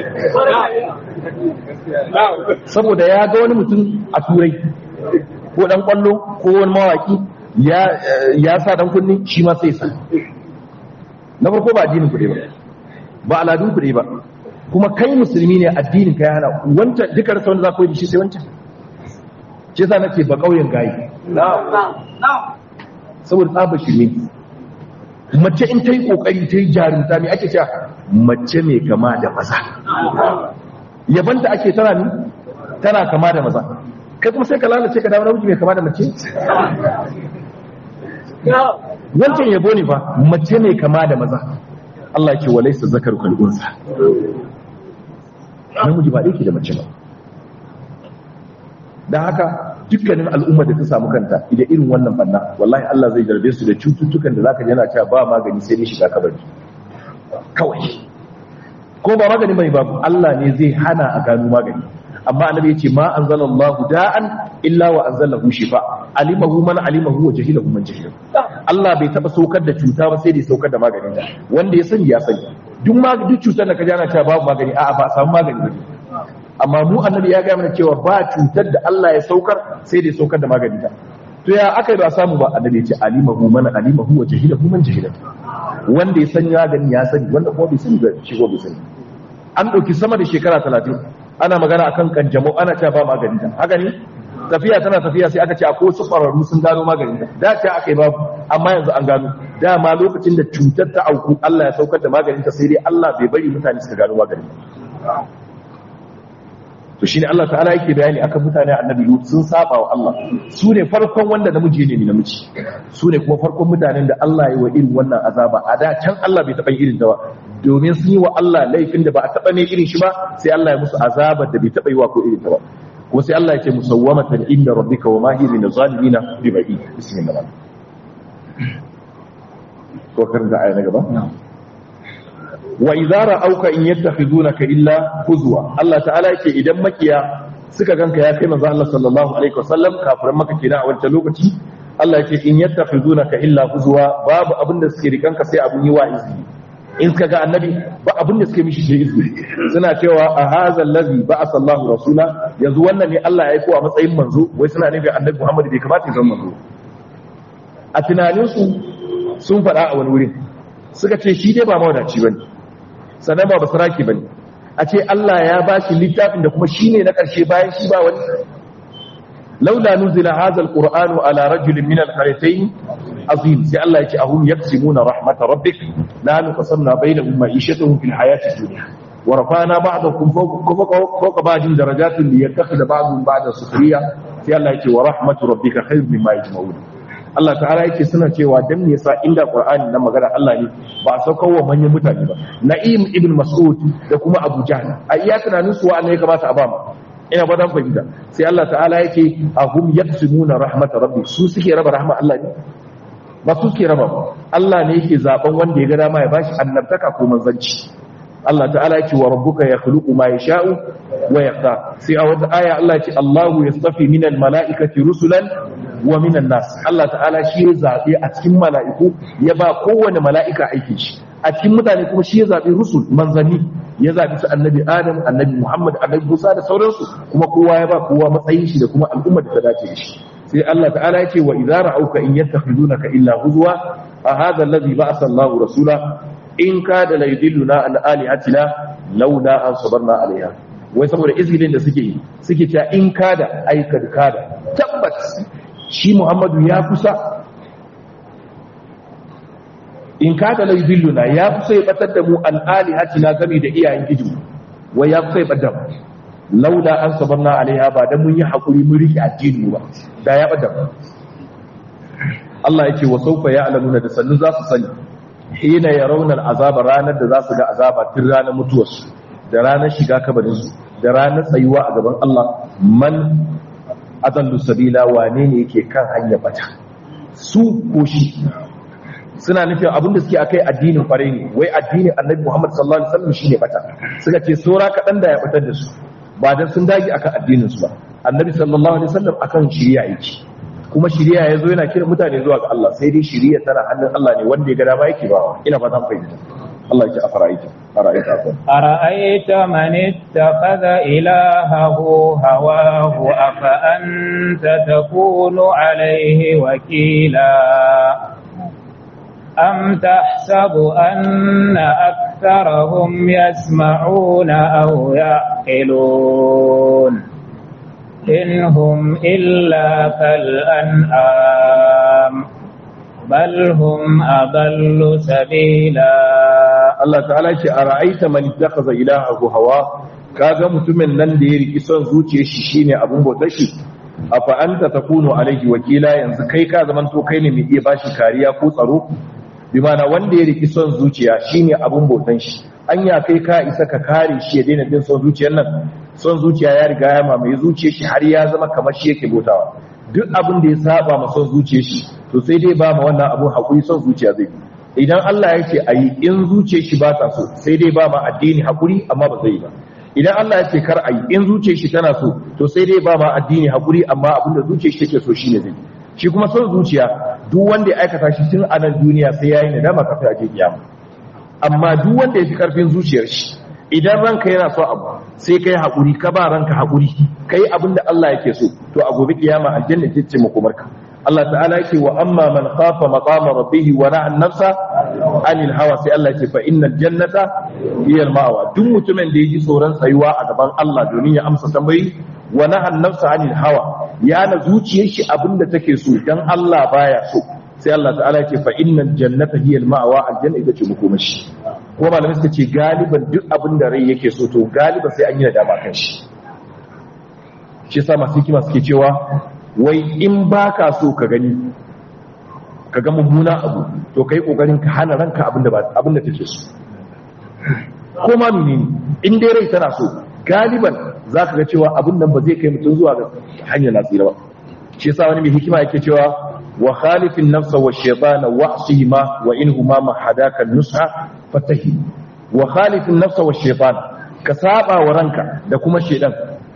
saboda ya ga wani mutum a turai ko dan kwallo ko wani mawaki ya sa dan kunni shi ma sai sa na farko ba addinin kuɗe ba ba aladun kuɗe ba kuma kai musulmi ne addinin ka ya hana wancan duka rasa wanda za ku yi shi sai wancan ce sa nace ba ƙauyen gayi saboda tsaba shirme mace in ta yi ƙoƙari ta yi jarumta mai ake cewa mace mai kama da maza yabanta ake tana ni tana kama da maza kai kuma sai ka lalace ka dawo namiji mai kama da mace wancan yabo ne fa mace mai kama da maza Allah ce walai sa zakar kal'unsa namiji ba ɗauki da mace ba dan haka dukkanin al'umma da ta samu kanta idan irin wannan banna wallahi Allah zai jarbe su da cututtukan da zaka ji yana cewa ba magani sai dai shiga kabari kawai ko ba magani bane babu Allah ne zai hana a gano magani amma annabi yace ma anzalallahu da'an illa wa anzalahu shifa alimahu man alimahu wa jahilahu man jahilahu Allah bai taba saukar da cuta ba sai dai saukar da maganin ta wanda ya sani ya sani duk ma duk cutar da ka ji ana cewa babu magani a'a ba samu magani ba amma mu annabi ya ga mana cewa ba cutar da Allah ya saukar sai dai saukar da magani ta to ya aka yi ba samu ba annabi ya ce alimahu man alimahu wa jahilahu man jahilahu wanda ya sani ya gani ya sani wanda kuma bai sani ba shi ko bai sani an ɗauki sama da shekara talatin ana magana akan kanjamau ana cewa ba magani ta haka ne tafiya tana tafiya sai aka ce akwai wasu ƙwararru sun gano magani ta da ce aka yi babu amma yanzu an gano dama lokacin da cutar ta auku Allah ya saukar da maganin ta sai dai Allah bai bari mutane suka gano maganin ta to shine Allah ta'ala yake bayani akan mutane annabi Lut sun saba wa Allah su ne farkon wanda namiji ne namiji su ne kuma farkon mutanen da Allah ya yi wa irin wannan azaba a da can Allah bai taɓa irin ta ba domin sun yi wa Allah laifin da ba a taɓa ne irin shi ba sai Allah ya musu azabar da bai taɓa yi wa ko irin ta ba ko sai Allah ya ce musawwamatan inda rabbika wa ma hiya min zalimina bi ba'i bismillah ko kan da aya na gaba wa idza ra'auka in yattakhidunaka illa huzwa Allah ta'ala yake idan makiya suka ganka ya kai manzo Allah sallallahu alaihi wasallam kafiran maka kenan a wancan lokaci Allah yake in yattakhidunaka illa huzwa babu abin da suke rikanka sai abun yi wa izini in suka ga annabi ba abin da suke mishi sai izini suna cewa a hadha allazi ba'atha Allahu rasula yanzu wannan ne Allah ya aiko a matsayin manzo wai suna nufi annabi Muhammad bai kamata ya zama manzo a tunaninsu sun faɗa a wani wurin suka ce shi dai ba mawadaci bane sannan ba basaraki bane a ce Allah ya ba shi littafin da kuma shi ne na ƙarshe bayan shi ba wani laula nuzila hadha alqur'anu ala rajulin min alqaryatayn azim sai Allah ya ce ahum yaqsimuna rahmat rabbik la nuqsamna bainahum ma'ishatuhum fil hayati dunya wa rafa'na ba'dakum fawqa ba'din darajatin liyattakhidha ba'dhum ba'da sukhriya sai Allah ya ce wa rahmatu rabbika khayrun mimma yajma'un Allah ta'ala yake suna cewa dan me yasa inda Qur'ani na magana Allah ne ba a saukar wa manyan mutane ba Na'im ibn Mas'ud da kuma Abu Jahl a iya tunanin su wa'anne ya kamata a ba mu ina ba dan fahimta sai Allah ta'ala yake ahum yaqsimuna rahmat rabbi su suke raba rahmat Allah ne ba su suke raba ba Allah ne yake zaben wanda ya ga dama ya bashi annabtaka ko manzanci Allah ta'ala yake wa rabbuka yakhluqu ma yasha'u wa yaqta sai a wata aya Allah yake Allahu yastafi minal mala'ikati rusulan wa minan nas Allah ta'ala shi ya zabe a cikin mala'iku ya ba kowane mala'ika aikin shi a cikin mutane kuma shi ya zabe rusul manzanni ya zabi su annabi Adam annabi Muhammad annabi Musa da sauransu kuma kowa ya ba kowa matsayin shi da kuma al'ummar da ta dace da shi sai Allah ta'ala yake wa idza ra'auka in yattakhidunaka illa huzwa a hadha alladhi ba'atha Allahu rasula in kada la yudilluna an alihatina laula an sabarna alaiha wai saboda izgilin da suke yi suke cewa in kada aikad kada tabbat shi Muhammadu ya kusa in kada la yudilluna ya kusa ya batar da mu an alihatina game da iyayen gijin wai ya kusa ya batar da laula an sabarna alaiha ba dan mun yi hakuri mun rike addini ba da ya batar Allah yake wa saufa ya'lamuna da sannu za su sani hina ya raunar azaba ranar da za su ga azaba tun ranar mutuwarsu da ranar shiga kabarinsu da ranar tsayuwa a gaban Allah man azallu sabila wane ne yake kan hanyar bata su ko shi suna nufin abinda suke akai addinin kwarai ne wai addinin annabi Muhammad sallallahu alaihi wasallam shine bata suka ce saura kaɗan da ya batar da su ba dan sun dage akan addinin su ba annabi sallallahu alaihi wasallam akan shiriya yake kuma shiriya ya zo yana kira mutane zuwa ga Allah sai dai shiriya tana hannun Allah ne wanda ya ga dama yake bawa ina fata an fahimta Allah ya ce afara'aita ara'aita ko
ara'aita man ittakhadha ilahahu hawahu afa anta takunu alayhi wakila am tahsabu anna aktharahum yasma'una aw ya'qilun إن هم إلا كالأنعام بل هم أضل سبيلا
Allah ta'ala ce a ra'aita man ittakhadha ilahahu hawa kaga mutumin nan da ya riki son zuciyar shi shine abun bautar shi afa anta takunu alaihi wakila yanzu kai ka zaman to kai ne mai iya bashi kariya ko tsaro bi mana wanda ya riki son zuciya shine abun bautan shi anya kai ka isa ka kare shi ya daina bin son zuciyar nan son zuciya ya riga ya mamaye zuciyar shi har ya zama kamar shi yake bautawa duk abin da ya saba ma son zuciyar shi to sai dai ba ma wannan abun hakuri son zuciya zai idan Allah ya ce ayi in zuciyar shi ba ta so sai dai ba ma addini hakuri amma ba zai yi ba idan Allah ya ce kar ayi in zuciyar shi tana so to sai dai ba ma addini hakuri amma abin da zuciyar shi take so shine zai shi kuma son zuciya duk wanda ya aikata shi tun a nan duniya sai yayi nadama kafin a je kiyama amma duk wanda ya fi karfin zuciyar shi idan ranka yana so abu sai kai haƙuri ka ba ranka haƙuri kai abin da Allah yake so to a gobe kiyama aljanna ce ce makomarka Allah ta'ala yake wa amma man khafa maqama rabbih wa na'a an-nafsa 'anil hawa sai Allah yake fa innal jannata hiya al-ma'wa duk mutumin da yaji tsoron tsayuwa a gaban Allah domin ya amsa tambayi wa na'a an-nafsa 'anil hawa ya na zuciyar shi abinda take so dan Allah baya so sai Allah ta'ala yake fa innal jannata hiya al-ma'wa aljanna ita ce makomashi kuma malamai suka ce galiban duk abin da rai yake so to galiba sai an yi nadama kan shi shi sa masu hikima suke cewa wai in baka so ka gani ka ga mummuna abu to kai kokarin ka hana ranka abin da abin da take so ko ma menene in dai rai tana so galiban zaka ga cewa abin nan ba zai kai mutum zuwa ga hanyar nasira ba shi yasa wani mai hikima yake cewa wa khalifin nafsa wa shaytana wa'sihima wa inhuma ma hadaka nusha fatahi wa khalifin nafsa wa shaytan ka saba wa ranka da kuma shaydan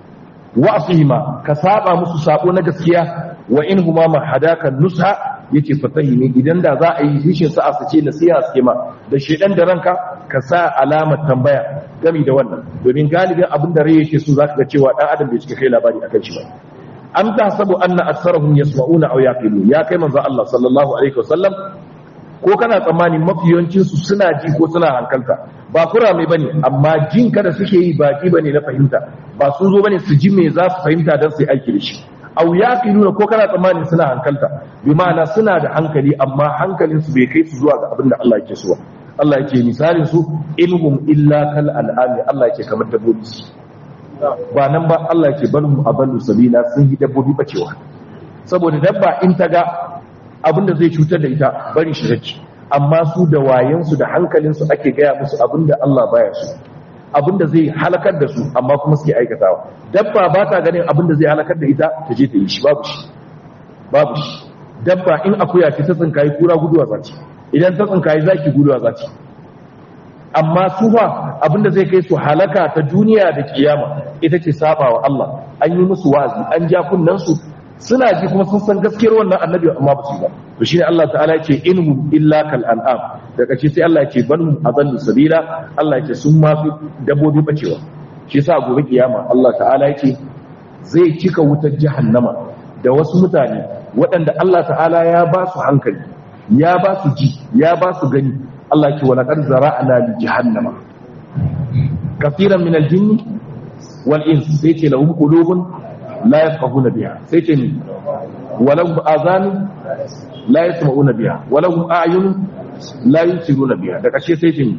wa'sihima ka saba musu sabo na gaskiya wa inhuma ma hadaka nusha yace fatahi ne idan da za a yi rishin sa'a su ce nasiha suke ma da shaydan da ranka ka sa alamar tambaya gami da wannan domin galibin abin da rai yake so zaka ga cewa dan adam bai cika kai labari akan shi ba am tahsabu anna aktharahum yasma'una aw yaqilun ya kai manzo Allah sallallahu alaihi wasallam ko kana tsammani mafiyancin su suna ji ko suna hankalta ba kurame bane amma jin kada suke yi baki bane na fahimta ba sun zo bane su ji me za su fahimta dan su yi aiki da shi aw yaqiluna ko kana tsammani suna hankalta bi ma'ana suna da hankali amma hankalin su bai kai su zuwa ga abin da Allah yake so Allah yake misalin su ilhum illa kal al'ami Allah yake kamar dabbobi ba nan ba Allah ke balhum aballu sabila sun yi dabbobi bacewa saboda dabba in ta ga abinda zai cutar da ita bari shi rake amma su da wayansu da hankalinsu ake gaya musu abinda Allah baya su abinda zai halakar da su amma kuma suke aikatawa dabba ba ta ganin abinda zai halakar da ita ta je ta yi shi babu shi babu shi dabba in akuya ce ta tsinkayi kura guduwa zaki idan ta tsinkayi zaki guduwa zaki amma su fa abinda zai kai su halaka ta duniya da kiyama ita ce saba wa Allah an yi musu wa'azi an ja kunnan su suna ji kuma sun san gaskiyar wannan annabi amma ba su ba to shine Allah ta'ala ya ce inhum illa kal an'am daga ce sai Allah ya ce banhum adallu sabila Allah ya ce sun ma fi dabbobi bacewa shi yasa gobe kiyama Allah ta'ala ya ce zai cika wutar jahannama da wasu mutane waɗanda Allah ta'ala ya ba su hankali ya ba su ji ya ba su gani Allah ce wala qad zara'na li jahannama kaseeran min al-jinn wal ins sai ce lahum qulubun la yafqahuna biha sai ce ni walahum azan la yasma'una biha walahum a'yun la yusiruna biha da kashe sai ce ni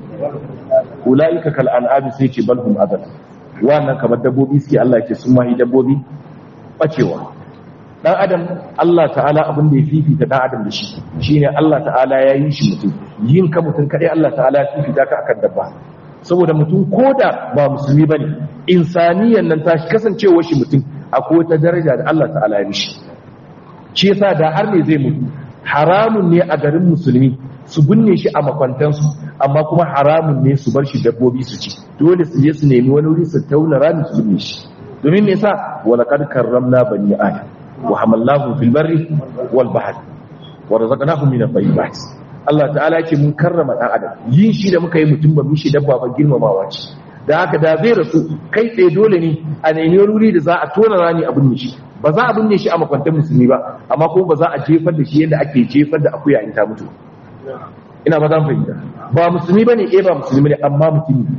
ulaika kal an'ami sai ce balhum adal wannan kamar dabbobi suke Allah ce sun mahi dabbobi bacewa dan adam Allah ta'ala abin da ya fifita dan adam da shi shine Allah ta'ala ya yi shi mutum yin ka mutum kadai Allah ta'ala ya fifita ka akan dabba saboda mutum koda ba musulmi bane insaniyan nan ta kasancewar shi mutum akwai wata daraja da Allah ta'ala ya mishi shi yasa da har ne zai mutu haramun ne a garin musulmi su binne shi a makwantansu amma kuma haramun ne su bar shi dabbobi su ci dole su je su nemi wani wuri su tauna rami su binne shi domin me yasa walaqad karramna bani adam wa hamalnahum fil barri wal bahri wa razaqnahum min at-tayyibat Allah ta'ala yake mun karrama dan adam yin shi da muka yi mutum ba mishi dabba ba girmamawa ce da haka da zai rasu kai tsaye dole ne a nemi wuri da za a tona rani a binne shi ba za a binne shi a makwantar musulmi ba amma kuma ba za a jefar da shi yadda ake jefar da akuya in ta mutu ina ba za mu fahimta ba musulmi bane eh ba musulmi ne amma mutum ne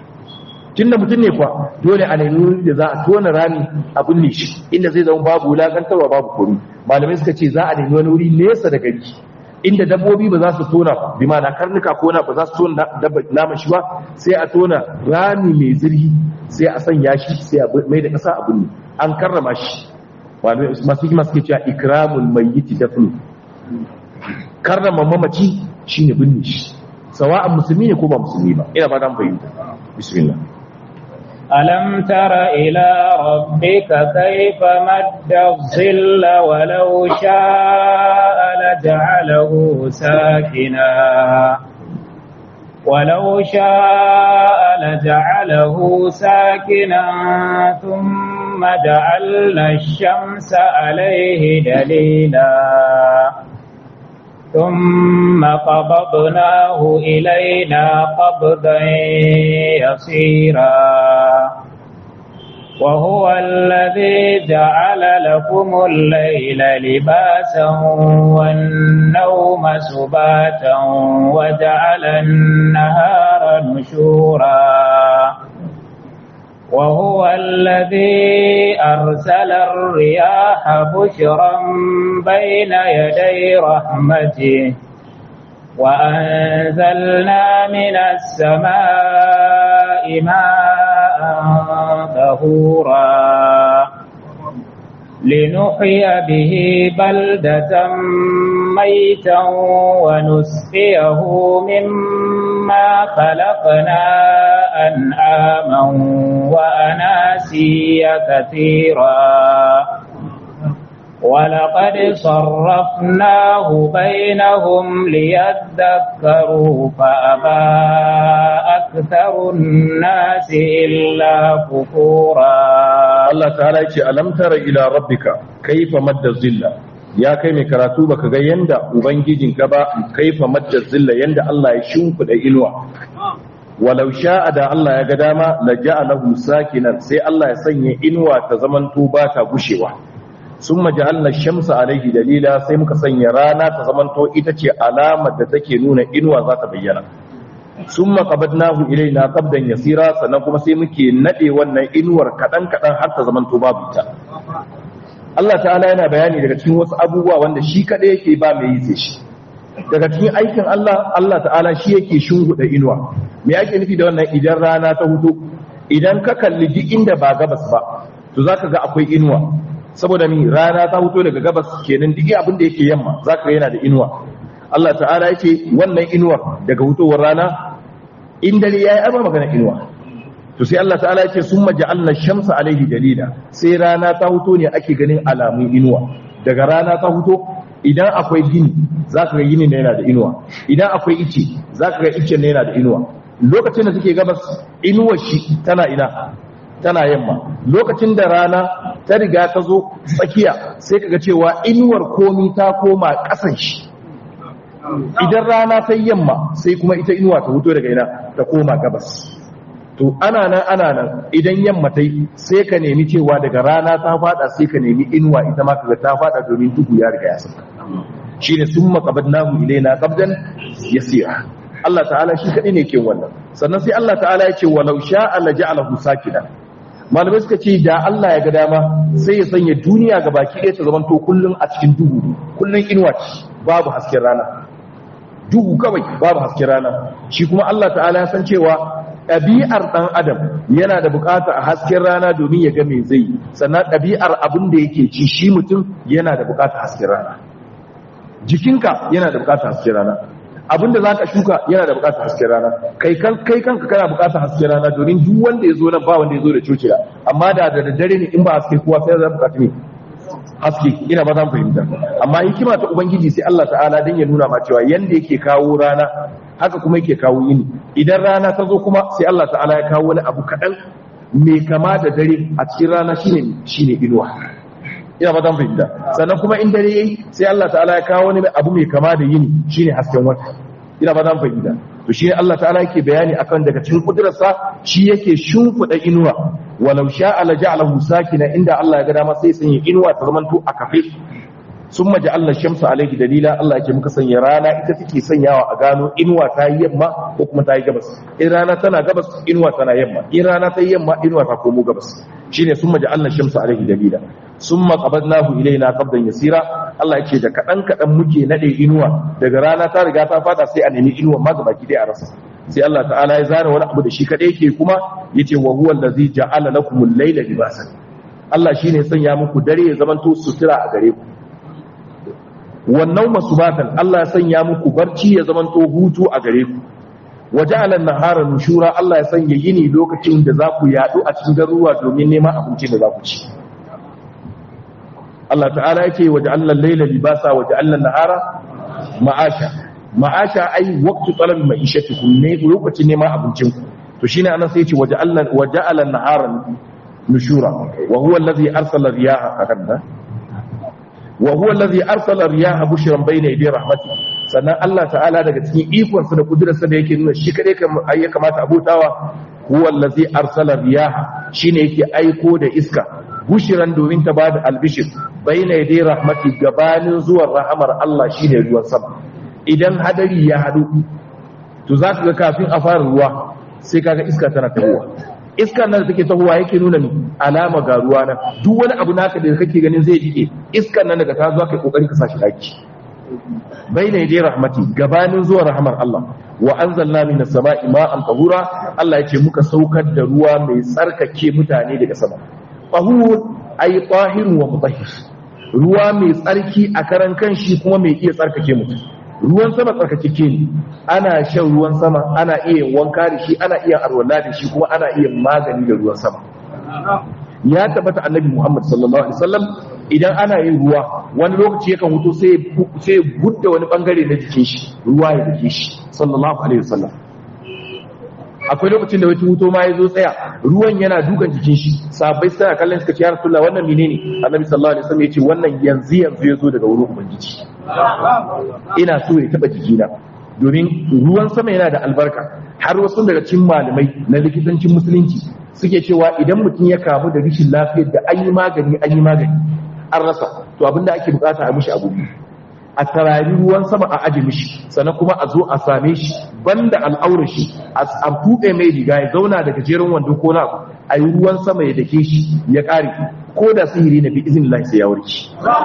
tunda mutum ne kuwa dole a nemi wuri da za a tona rami a binne shi inda zai zama babu wulakantarwa babu kuri malamai suka ce za a nemi wani wuri nesa da gari inda dabbobi ba za su tona bi ma'ana karnuka ko na ba za su tona naman shi ba sai a tona rami mai zirhi sai a sanya shi sai a mai da kasa a binne an karrama shi masu hikima suke cewa ikramul mayyiti dafnu karrama mamaci shine binne shi sawa'an musulmi ne ko ba musulmi ba ina fatan fahimta bismillah
ألم تر إلى ربك كيف مد الظل ولو شاء لجعله ساكنا ولو شاء لجعله ساكنا ثم جعلنا الشمس عليه دليلا ثم قبضناه إلينا قبضا يصيرا وهو الذي جعل لكم الليل لباسا والنوم سباتا وجعل النهار نشورا وهو الذي أرسل الرياح بشرا بين يدي رحمته وأنزلنا من السماء ماء طهورا لنحيي به بلدة ميتا ونسقيه مما خلقنا أنعاما وأناسيا كثيرا ولقد صرفناه بينهم ليذكروا فأبى أكثر الناس إلا كفورا
Allah ta'ala yace alam tara ila rabbika kaifa madda zilla ya kai mai karatu baka ga yanda ubangijinka ba kaifa madda zilla yanda Allah ya shimfida inuwa walau sha'a da Allah ya ga dama la ja'alahu sakinan sai Allah ya sanya inuwa ta zamanto ba ta gushewa summa ja'alna shamsa alaihi dalila sai muka sanya rana ta zamanto ita ce alamar da take nuna inuwa za ta bayyana summa qabadnahu ilaina qabdan yasira sannan kuma sai muke nade wannan inuwar kadan kadan har ta zamanto babu ita Allah ta'ala yana bayani daga cikin wasu abubuwa wanda shi kadai yake ba mai yi sai shi daga cikin aikin Allah Allah ta'ala shi yake shunguda inuwa me yake nufi da wannan idan rana ta hudu idan ka kalli duk inda ba gabas ba to zaka ga akwai inuwa saboda mi rana ta huto daga gabas kenan duk abin da yake yamma zaka ga yana da inuwa Allah ta'ala yake wannan inuwar daga hutowar rana in dare yayi ai ba magana inuwa to sai Allah ta'ala yake summa ja'alna shamsa alaihi dalila sai rana ta huto ne ake ganin alamun inuwa daga rana ta huto idan akwai gini zaka ga gini ne yana da inuwa idan akwai ice zaka ga ice ne yana da inuwa lokacin da take gabas inuwar shi tana ina tana yamma lokacin da rana ta riga ta zo tsakiya sai kaga cewa inuwar komi ta koma ƙasan shi idan rana ta yamma sai kuma ita inuwa ta huto daga ina ta koma gabas to ana nan ana nan idan yamma ta yi sai ka nemi cewa daga rana ta fada sai ka nemi inuwa ita ma kaga ta fada domin duhu ya riga ya saka shine summa qabadnahu ilaina qabdan yasira Allah ta'ala shi kadai ne ke wannan sannan sai Allah ta'ala ya ce walau sha'a la ja'alahu sakina malamai suka ce da Allah ya ga dama sai ya sanya duniya ga baki ɗaya ta zamanto kullum a cikin duhu kullum inuwa ce babu hasken rana duhu kawai babu hasken rana shi kuma Allah ta'ala ya san cewa ɗabi'ar ɗan adam yana da bukata a hasken rana domin ya ga me zai sannan ɗabi'ar abin da yake ci shi mutum yana da bukata hasken rana jikinka yana da bukata hasken rana abinda za ka shuka yana da bukatar hasken rana kai kan kai kanka kana bukatar hasken rana domin duk wanda ya zo nan ba wanda ya zo da cocila amma da da daddare ne in ba haske kowa sai za bukata ne haske ina ba zan fahimta amma hikima ta ubangiji sai Allah ta'ala dan ya nuna ma cewa yanda yake kawo rana haka kuma yake kawo yini idan rana ta zo kuma sai Allah ta'ala ya kawo wani abu kadan mai kama da dare a cikin rana shine shine inuwa ina ba zan fahimta sannan kuma in dare yayi sai Allah ta'ala ya kawo wani abu mai kama da yini shine hasken wata ina ba zan fahimta to shine Allah ta'ala yake bayani akan daga cikin kudurarsa shi yake shimfida inuwa walau sha'a la ja'alahu sakina inda Allah ya ga dama sai sanya inuwa ta zamanto a kafe summa ja'alna shamsa alayhi dalila Allah yake muka sanya rana ita take sanyawa a gano inuwa ta yi yamma ko kuma ta yi gabas in rana tana gabas inuwa tana yamma in rana ta yi yamma inuwa ta komo gabas shine summa ja'alna shamsa alayhi dalila summa qabadnahu ilaina qabdan yasira Allah yake da kadan kadan muke nade inuwa daga rana ta riga ta fada sai a nemi inuwa ma gaba ki a rasa sai Allah ta'ala ya zara wani abu da shi kadai yake kuma yace wa huwa allazi ja'ala lakumul layla libasan Allah shine sanya muku dare ya zamanto sutura a gare ku wannan masubatan Allah ya sanya muku barci ya zama to hutu a gare ku waja'ala an-nahara nushura Allah ya sanya yini lokacin da za ku yadu a cikin garuruwa domin neman abinci da za ku ci Allah ta'ala yake waja'alna al-layla libasa waja'alna an-nahara ma'asha ma'asha ai waqtu talab ma'ishatikum ne lokacin neman abincin ku to shine anan sai yace waja'alna waja'ala an-nahara nushura wa huwa alladhi arsala riyaha kadda wa huwa alladhi arsala riyaha bushran bayna yaday rahmati sannan Allah ta'ala daga cikin ikon sa da kudurarsa da yake nuna shi kade ya kamata abutawa huwa alladhi arsala riyaha shine yake aiko da iska bushiran domin ta bada albishir bayna yaday rahmati gabanin zuwan rahamar Allah shine ruwan sama idan hadari ya hadu to zaka ga kafin a fara ruwa sai kaga iska tana tahowa iska nan da take tahowa yake nuna ni alama ga ruwa nan duk wani abu naka da kake ganin zai jike iskan nan daga ta zuwa kai kokari ka sashi daki bayna yaday rahmati gabanin zuwan rahamar Allah wa anzalna minas sama'i ma'an tahura Allah yace muka saukar da ruwa mai tsarkake mutane daga sama tahur ay tahirun wa mutahhir ruwa mai tsarki a karan kanshi kuma mai iya tsarkake mutum ruwan sama tsarkakeke ne ana shan ruwan sama ana iya wanka da shi ana iya arwala da shi kuma ana iya magani da ruwan sama ya tabbata annabi Muhammad sallallahu alaihi wasallam idan ana yin ruwa wani lokaci yakan huto sai sai gudda wani bangare na jikin shi ruwa ya dake shi sallallahu alaihi wasallam akwai lokacin da wata huto ma ya zo tsaya ruwan yana dukan jikin shi sabai suna kallon suka ce ya rasulullah wannan menene annabi sallallahu alaihi wasallam ya ce wannan yanzu yanzu ya zo daga wurin ubangiji ina so ya taba jikina domin ruwan sama yana da albarka har wasu daga cikin malamai na likitancin musulunci suke cewa idan mutum ya kamu da rashin lafiyar da an yi magani an yi magani an rasa to abinda ake bukata a mishi abu a tarari ruwan sama a aji mishi sannan kuma a zo a same shi banda al'aurar shi a buɗe mai riga ya zauna da gajeren wando ko na a yi ruwan sama ya dake shi ya ƙare ko da sihiri na bi izin Allah sai ya warke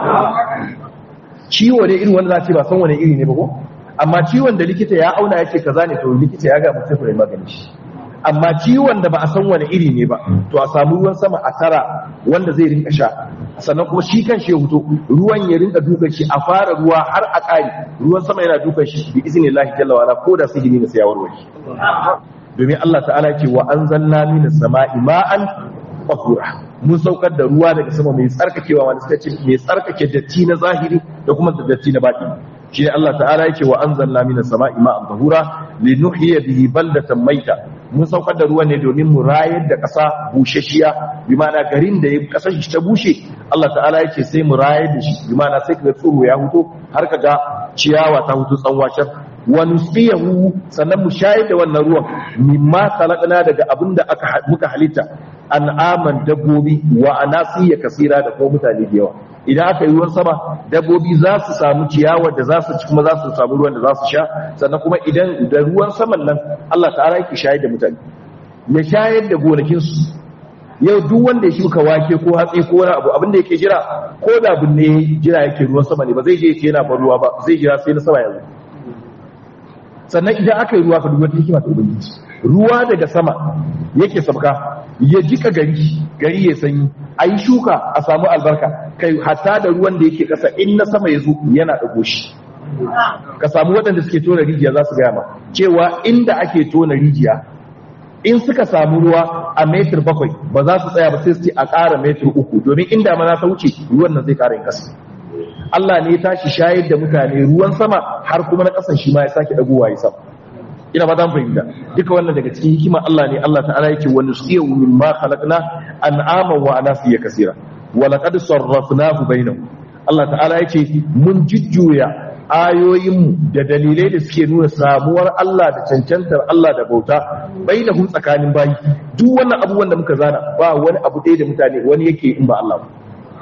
ciwo ne irin wanda za ce ba san wani iri ne ba ko amma ciwon da likita ya auna ya ce kaza ne to likita ya ga mutum ya magani shi amma ciwon da ba a san wani iri ne ba to a samu ruwan sama a tara wanda zai rinka sha sannan kuma shi kan shi ya huto ruwan ya rinka dukan shi a fara ruwa har a ƙari ruwan sama yana dukan shi bi izinin lahi jalla wa ko da sihiri ne sai ya warware domin Allah ta'ala ce wa anzalna minas sama'i ma'an tahura mun saukar da ruwa daga sama mai tsarkakewa wanda suka ce mai tsarkake datti na zahiri da kuma datti na baki shi ne Allah ta'ala yake wa anzalna minas sama'i ma'an tahura linuhyiya bihi baldatan maita mun saukar da ruwan ne domin mu rayar da ƙasa bushashiya bi ma'ana garin da ƙasar shi ta bushe Allah ta'ala yake sai mu rayar da shi bi ma'ana sai kaga tsoro ya huto har kaga ciyawa ta hutu tsanwashar wa nusqiyahu sannan mu shayar da wannan ruwan mimma khalaqna daga abinda aka muka halitta an'aman dabbobi wa anasiya kasira da kuma mutane da yawa idan aka yi ruwan sama dabbobi za su samu ciyawa da za su ci kuma za su samu ruwan da za su sha sannan kuma idan da ruwan saman nan Allah ta'ala yake shayar da mutane ya shayar da gonakin su yau duk wanda ya shuka wake ko hatsi ko wani abu abinda yake jira ko da binne jira yake ruwan sama ne ba zai je ya ce yana ban ruwa ba zai jira sai na sama yanzu sannan idan aka yi ruwa ka duba hikima ta ubangiji ruwa daga sama yake sabka ya jika gari gari ya sanyi a yi shuka a samu albarka kai hatta da ruwan da yake kasa in na sama ya zo yana ɗago shi ka samu waɗanda suke tona rijiya za su gaya ma cewa inda ake tona rijiya in suka samu ruwa a metir bakwai ba za su tsaya ba sai su ce a ƙara metir uku domin inda mana ta wuce ruwan nan zai ƙara yin ƙasa Allah ne ya tashi shayar da mutane ruwan sama har kuma na ƙasan shi ma ya sake ɗagowa ya sama ina ba za mu fahimta duka wannan daga cikin hikimar Allah ne Allah ta'ala yake wa nusqiyu mimma khalaqna an'aman wa anasiya kaseera wa laqad sarrafnahu bainahum Allah ta'ala yake mun jujjuya ayoyin da dalilai da suke nuna samuwar Allah da cancantar Allah da bauta bainahum tsakanin bayi duk wannan abubuwan da muka zana ba wani abu ɗaya da mutane wani yake in ba Allah ba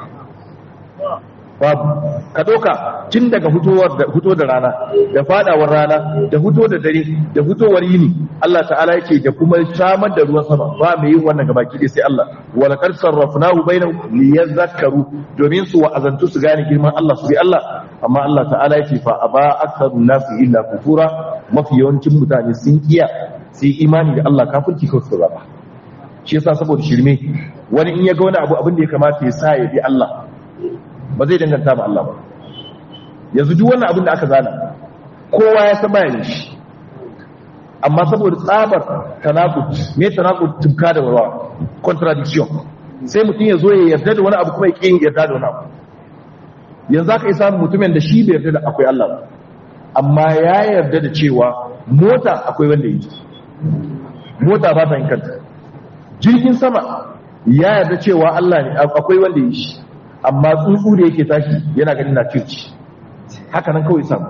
babu ka ɗauka tun daga fito da rana da fadawar rana da fito da dare da fitowar yini Allah ta'ala yake da kuma samar da ruwan sama ba mai yin wannan gabaki dai sai Allah wala qad sarrafnahu bainahum liyadhakkaru domin su wa'azantu su gane girman Allah su bi Allah amma Allah ta'ala yake fa aba aktharun nasi illa kufura mafi yawancin mutane sun kiya sai imani da Allah kafirci kawai su raba shi yasa saboda shirme wani in ya ga wani abu abin da ya kamata ya sa ya bi Allah ba zai danganta ba Allah ba yanzu duk wannan abin da aka zana kowa ya san bayan shi amma saboda tsabar tanakut me tanakut tubka da warwa contradiction sai mutum ya zo ya yarda da wani abu kuma ya ƙin yarda da wani abu yanzu aka yi samun mutumin da shi bai yarda da akwai Allah ba amma ya yarda da cewa mota akwai wanda yi mota ba ta yin kanta jirgin sama ya yarda cewa Allah ne akwai wanda yi shi amma tsuntsu da yake tashi yana ganin na circi haka nan kawai samu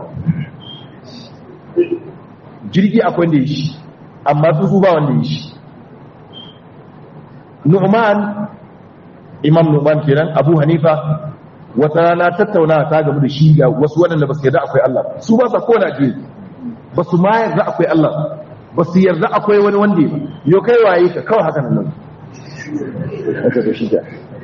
jirgi akwai wanda yi shi amma tsuntsu ba wanda yi shi nu'man imam nu'man kenan abu hanifa wata rana tattauna ta gamu da shi ga wasu waɗanda ba su yarda akwai Allah su ba sa kona je ba su ma yarda akwai Allah ba su yarda akwai wani wanda yau kai waye ka kawai haka nan aka da shi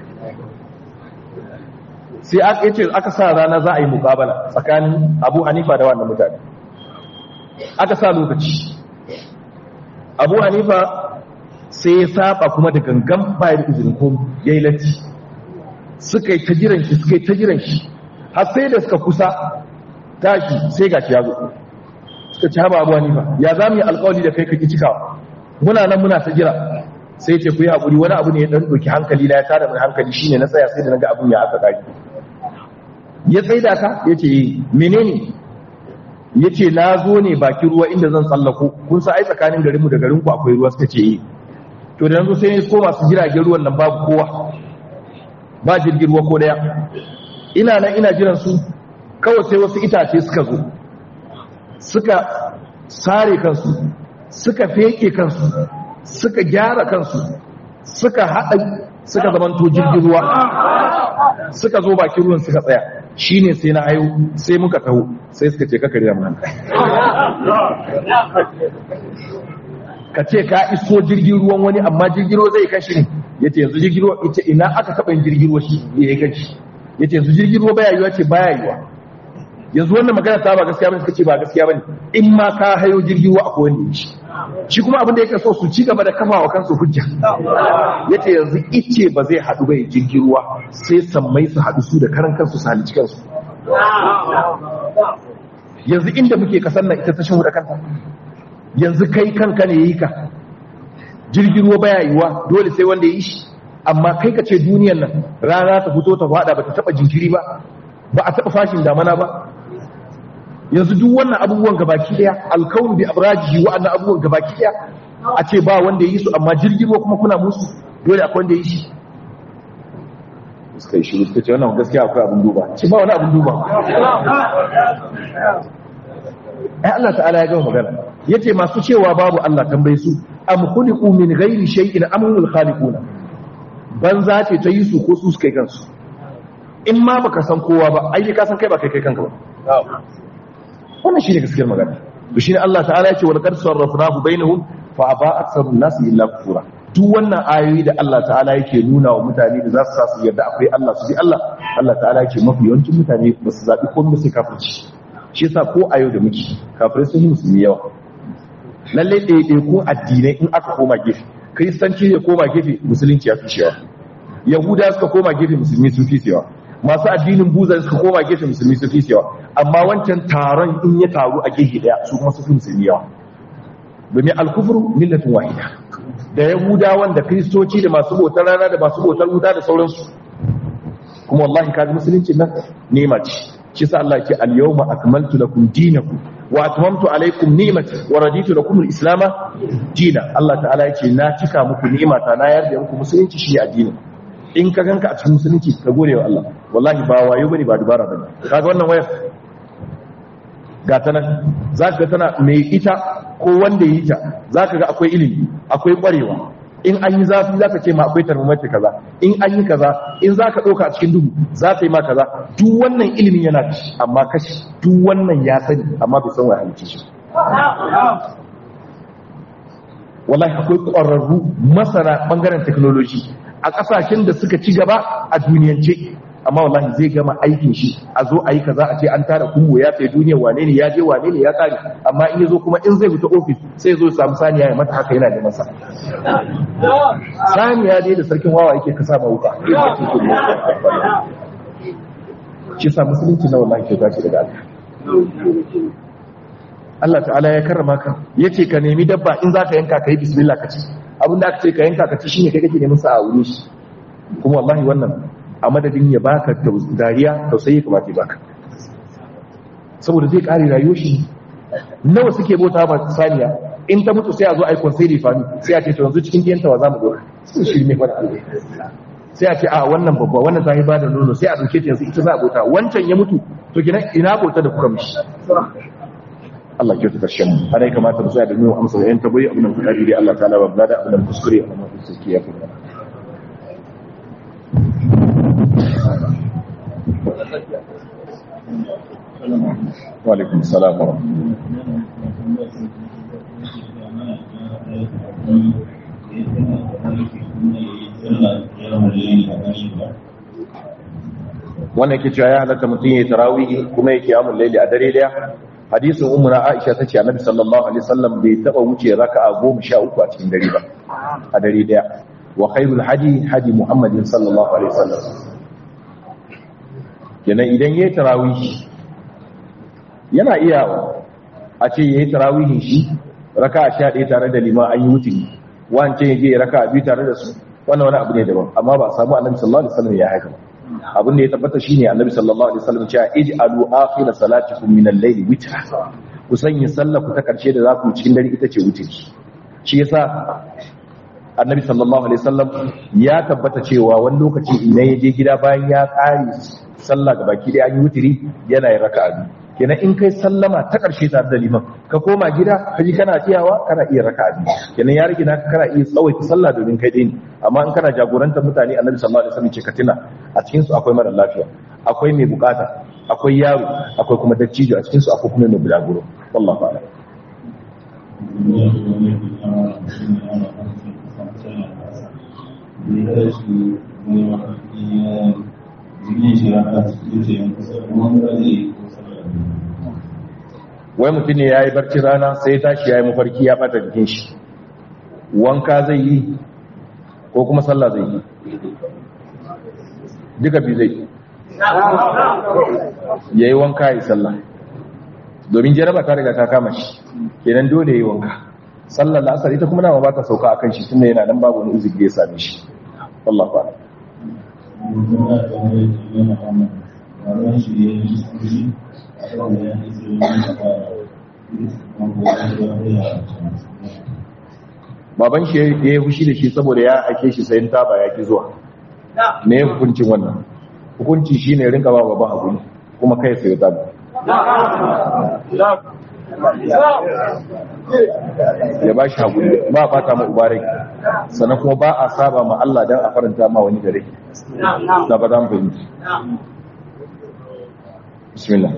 sai aka yace aka sa rana za a yi mukabala tsakanin Abu Hanifa da wannan mutane aka sa lokaci Abu Hanifa sai ya saba kuma da gangan bayan izinin ko yayi latti suka yi ta jiran shi suka yi ta jiran shi har sai da suka kusa tashi sai gashi ya zo suka ci haba abuwa nifa ya za mu yi alkawali da kai kaki cikawa muna nan muna ta jira sai ce ku yi haƙuri wani abu ne ya ɗan ɗauki hankali na ya tada mai hankali shine na tsaya sai da na ga abin ya aka ƙari ya tsaida ka ya ce menene ya ce na zo ne bakin ruwa inda zan tsallako kun sa ai tsakanin garinmu da garinku akwai ruwa suka ce yi to da yanzu sai ne ko masu jiragen ruwan nan babu kowa ba jirgin ruwa ko daya ina nan ina jiran su kawai sai wasu itace suka zo suka sare kansu suka feke kansu suka gyara kansu suka haɗa suka zamanto jirgin ruwa suka zo bakin ruwan suka tsaya shine sai na hayo sai muka taho sai suka ce kakari da mana ka ce ka iso jirgin ruwan wani amma jirgin ruwa zai kashi ne ya ce yanzu jirgin ruwa ita ina aka taɓa yin jirgin ruwa shi ya yi kashi ya ce yanzu jirgin ruwa baya yiwa ce baya yiwa yanzu wannan magana ta ba gaskiya bane suka ce ba gaskiya bane in ma ka hayo jirgin ruwa akwai wanda shi shi kuma abin da yake so su ci gaba da kafa wa kansu hujja yace yanzu ice ba zai haɗu bai jirgin ruwa sai sammai su haɗu su da karan kansu su halici kansu yanzu inda muke kasar nan ita ta shan da kanta yanzu kai kanka ne yi ka jirgin ruwa baya yiwa dole sai wanda yi shi amma kai ka ce duniyan nan rana ta fito ta fada ba ta taba jinkiri ba ba a taba fashin damana ba yanzu duk wannan abubuwan gabaki daya alkaun bi abraji wa'annan abubuwan gabaki daya a ce ba wanda yi su amma jirgin ruwa kuma kuna musu dole akwai wanda yi shi suka yi shiru suka ce wannan gaskiya akwai abin duba ce ba wani abin duba ai Allah ta'ala ya gama magana yace masu cewa babu Allah tambaye su am khuliqu min ghairi shay'in am humul khaliquna banza ce ta yi su ko su suka yi kansu in ma baka san kowa ba ai ka san kai ba kai kai kanka ba wannan shine gaskiyar magana to shine Allah ta'ala yace wal qad sarrafnahu bainahum fa aba aktharun nas illa kufura duk wannan ayoyi da Allah ta'ala yake nuna wa mutane da za su sa su yarda akwai Allah su bi Allah Allah ta'ala yake mafi yawancin mutane ba su zabi komai sai kafirci shi yasa ko a yau da muke kafirai sun yi musulmi yawa lalle ɗaiɗaikun addinai in aka koma gefe kristanci ya koma gefe musulunci ya fi shewa yahuda suka koma gefe musulmi sun fi shewa masu addinin buza suka koma gefe musulmi sun fi shewa amma wancan taron in ya taru a gefe daya su kuma su fi musulmi yawa domin alkufuru millatin wahida da yahudawan da kristoci da masu bautar rana da masu bautar wuta da sauransu kuma wallahi kaji musulunci nan nema ce shi sa Allah ke al-yawma akmaltu lakum dinakum wa atmamtu alaykum ni'mati wa raditu lakum al-islam dina Allah ta'ala yake na cika muku ni'mata na yarda muku musulunci shi addini in ka ganka a cikin musulunci ka gode wa Allah wallahi ba wayo bane ba dubara bane kaga wannan wayar ga ta nan zaka ga tana mai ita ko wanda yi ta zaka ga akwai ilimi akwai kwarewa in an yi zafi za ka ce ma akwai thermometer kaza in an yi kaza in za ka ɗauka a cikin duhu za ta yi ma kaza duk wannan ilimin yana da shi amma kashi duk wannan ya sani amma bai san wa halitta shi wallahi akwai ƙwararru masana ɓangaren technology a ƙasashen da suka ci gaba a duniyance amma wallahi zai gama aikin shi a zo a yi kaza a ce an tara kungo ya tsaye duniya wane ne ya je wane ne ya tsari amma in ya zo kuma in zai fita ofis sai zo samu saniya ya mata haka yana da masa saniya dai da sarkin wawa yake kasa ma wuka shi sa musulunci na wallahi kyauta ce daga Allah Allah ta'ala ya karrama ka yace ka nemi dabba in zaka yanka kai bismillah ka ci abinda aka ce ka yanka ka ci shine kai kake neman sa a wurin shi kuma wallahi wannan a madadin ya baka dariya tausayi kamata ya baka saboda zai kare rayuwar shi nawa suke bauta ba saniya in ta mutu sai a zo a yi konsai fami sai a ce to yanzu cikin diyanta wa za mu doka sun shirme wani alwai sai a ce a wannan babba wannan ta yi ba da nono sai a ɗauke ta yanzu ita za a bauta wancan ya mutu to gina ina bauta da kuka mishi Allah ke ta karshen mu ana yi kamata mu tsaya da nuna amsa da yan tabbari abin da kuka dai Allah ta'ala ba da abin da kuskure amma da suke ya kuma wa alaikum salam wa wannan ke cewa ya halatta mutum ya yi tarawihi kuma ya kiyamun laili a dare daya hadisin umuna aisha ta ce annabi sallallahu alaihi wasallam bai taba wuce raka'a goma sha uku a cikin dare ba a dare daya wa khairul hadi hadi muhammadin sallallahu alaihi wasallam kenan idan yayi tarawihi yana iya a ce yayi tarawihin shi raka'a 11 tare da liman an yi wuturi wance yaje raka'a biyu tare da su wannan wani abu ne daban amma ba a samu annabi sallallahu alaihi wasallam ya haka ba abin da ya tabbata shine annabi sallallahu alaihi wasallam cewa ij'alu akhir salatikum min al-layli witra ku sanya sallah ku ta karshe da za ku cikin dare ita ce wutri shi yasa annabi sallallahu alaihi wasallam ya tabbata cewa wani lokaci idan ya je gida bayan ya kare sallah ga baki da an yi wutri yana yin raka'a biyu kenan in kai sallama ta karshe tare da liman ka koma gida ka ji kana tiyawa kana iya raka'a biyu kenan ya rage naka kana iya tsawaita sallah domin kai dai ne amma in kana jagorantar mutane annabi sallallahu alaihi wasallam ce ka tuna a cikin su akwai mara lafiya akwai mai bukata akwai yaro akwai kuma dattijo a cikin su akwai kuma mai bulaguro wallahi a'lam wai mutum ne ya yi barci rana sai ya tashi ya yi mafarki ya ɓata jikin shi wanka zai yi ko kuma sallah zai yi duka bi zai ya yi wanka ya yi sallah domin jaraba ta riga ta kama shi kenan dole ya yi wanka sallar la'asar ita kuma nama ba ta sauka a kan shi tunda yana nan babu wani uzuri da ya same shi wallah fa'ala baban shi ya yi fushi da shi saboda ya ake shi sayin taba ya ki zuwa me ya hukuncin wannan hukunci shi ne rinka ba baban hakuri kuma kai sayo taba ya ba shi hakuri ba a fata ma ubarai sannan kuma ba a saba ma Allah don a faranta ma wani gare da ba za mu fahimci bismillah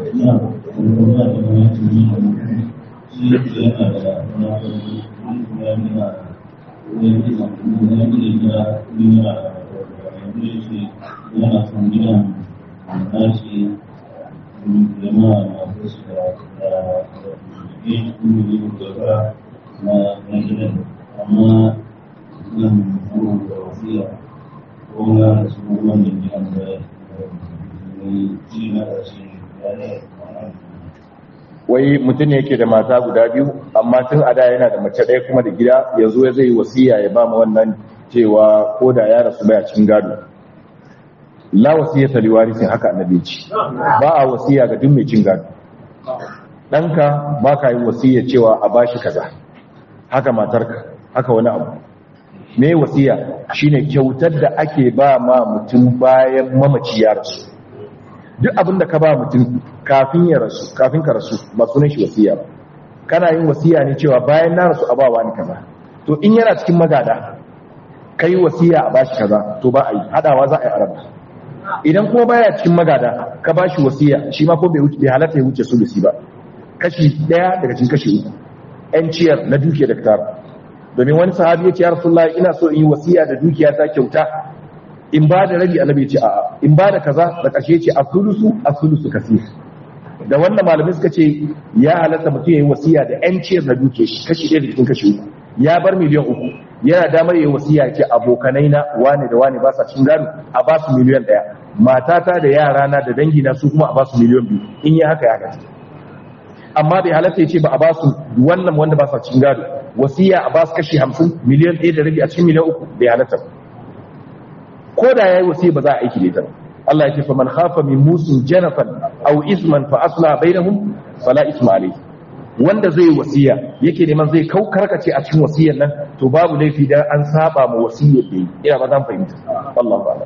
amma nan da wasiya ko na su wanda ke an da
wai mutum ne yake da mata guda biyu amma tun a da yana da mace ɗaya kuma da gida yanzu ya zai wasiya ya ba ma wannan cewa ko da ya rasu baya cikin gado la wasiya ta liwarisin haka annabi ce ba a wasiya ga duk mai cin gado ɗanka ba ka yi wasiya cewa a bashi kaza haka matarka haka wani abu me wasiya shine kyautar da ake ba ma mutum bayan mamaci ya rasu duk abin da ka ba mutum kafin ya rasu kafin ka rasu ba sunan shi wasiya ba kana yin wasiya ne cewa bayan na rasu a ba wani kaza to in yana cikin magada kai wasiya a bashi kaza to ba a yi hadawa za a yi araba idan kuma baya cikin magada ka bashi wasiya shi ma ko bai wuce bai halatta ya wuce sulusi ba kashi daya daga cikin kashi uku yan ciyar na dukiya da tara domin wani sahabi ya ce ya rasulullahi ina so in yi wasiya da dukiya ta kyauta in ba da rabi annabi ce a'a in ba da kaza da ƙarshe ce asulusu asulusu kasir da wannan malamai suka ce ya halatta mutum yayi wasiya da yan ciyar na duke shi kashi ɗaya da cikin kashi uku ya bar miliyan uku yana damar yayi wasiya ce abokanai na wane da wane ba sa cin gado a ba su miliyan ɗaya matata da yarana da dangina su kuma a ba su miliyan biyu in yi haka ya halatta amma bai halatta ya ce ba a ba su wannan wanda ba sa cikin gado wasiya a ba su kashi hamsin miliyan ɗaya da rabi a cikin miliyan uku bai halatta ba ko da ya yi wasiya ba za a aiki da ita ba Allah ya ce fa man khafa min musin janafan aw isman fa asla bainahum fala isma alayhi wanda zai yi wasiya yake neman zai kau karkace a cikin wasiyar nan to babu laifi dan an saba ma wasiyar da yi ina ba zan fahimta Allah ba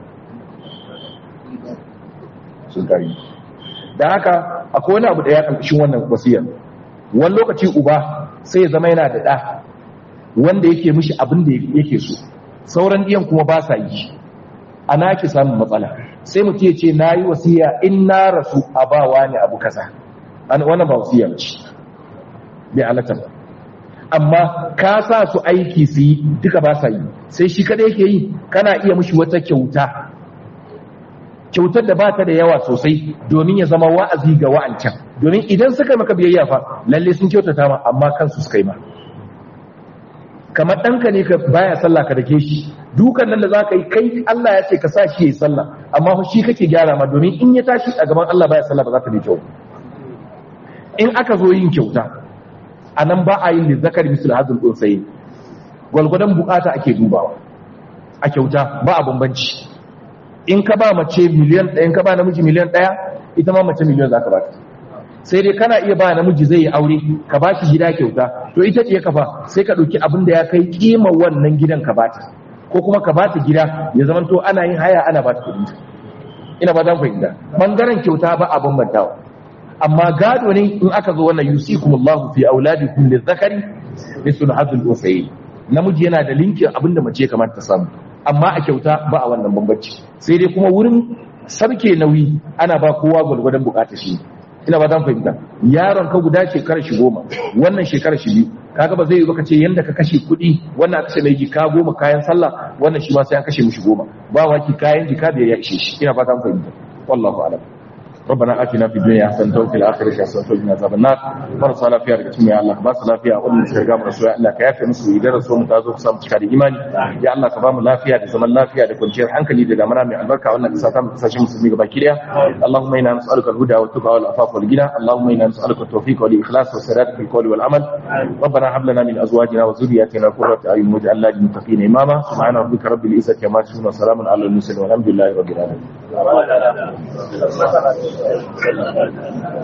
sun kari da haka akwai wani abu da ya kalkashin wannan wasiyar wani lokaci uba sai ya zama yana da ɗa wanda yake mishi abin da yake so sauran ɗiyan kuma ba sa yi ana ki samun matsala sai mutum ya ce na yi wasiya in na rasu a bawa ne abu kaza wannan ba wasiya ce bai halatta ba amma ka sa su aiki su yi duka ba sa yi sai shi kada yake yi kana iya mushi wata kyauta kyautar da ba ta da yawa sosai domin ya zama wa'azi ga wa'ancan domin idan suka yi maka biyayya fa lalle sun kyautata ma amma kansu suka yi ma kamar ɗanka ne ka baya sallah ka dake shi dukan nan da za ka yi kai Allah ya ce ka sa shi ya yi sallah amma fa shi kake gyara ma domin in ya tashi a gaban Allah baya sallah ba za ta bi kyau in aka zo yin kyauta a nan ba a yin lizzakar misul hazin ɗunsayi gwalgwadon bukata ake dubawa a kyauta ba a bambanci in ka ba mace miliyan ɗaya in ka ba namiji miliyan ɗaya ita ma mace miliyan za ka ba sai dai kana iya ba namiji zai yi aure ka ba shi gida kyauta to ita ce ka fa sai ka ɗauki abin da ya kai kima wannan gidan ka bata ko kuma ka bata gida ya zama to ana yin haya ana bata kuɗi ina ba zan fahimta bangaren kyauta ba a bambantawa amma gado ne in aka zo wannan yusikumullahu fi auladikum lizakari mislu hadhul usayi namiji yana da linkin abinda mace ya kamata ta samu amma a kyauta ba a wannan bambanci sai dai kuma wurin sarke nauyi ana ba kowa gwargwadon bukatar shi ina ba zan fahimta yaron ka guda shekara shi goma wannan shekara shi biyu kaga ba zai yi baka ce yanda ka kashe kuɗi wannan kashe mai jika goma kayan sallah wannan shi ma sai an kashe mishi goma ba waki kayan jika da ya ishe shi ina ba zan fahimta wallahu a'lam ربنا آتنا في الدنيا حسنة وفي الآخرة حسنة وقنا عذاب النار marasa lafiya daga cikin ya Allah ba su lafiya wannan suka ga mu rasu ya Allah ka yafe musu idan rasu mu ta zo ku samu cika da imani ya Allah ka ba mu lafiya da zaman lafiya da kwanciyar hankali da damana mai albarka wannan kasa ta mu kasashen musulmi gaba ki daya Allahumma inna nas'aluka al-huda wa tuqa wal afafa wal ghina Allahumma inna nas'aluka at-tawfiq wal ikhlas wa sadat fil qawli wal amal ربنا هب لنا من ازواجنا وذرياتنا قرة اعين واجعلنا للمتقين اماما سبحان ربك رب العزة عما يصفون وسلام على المرسلين والحمد لله رب العالمين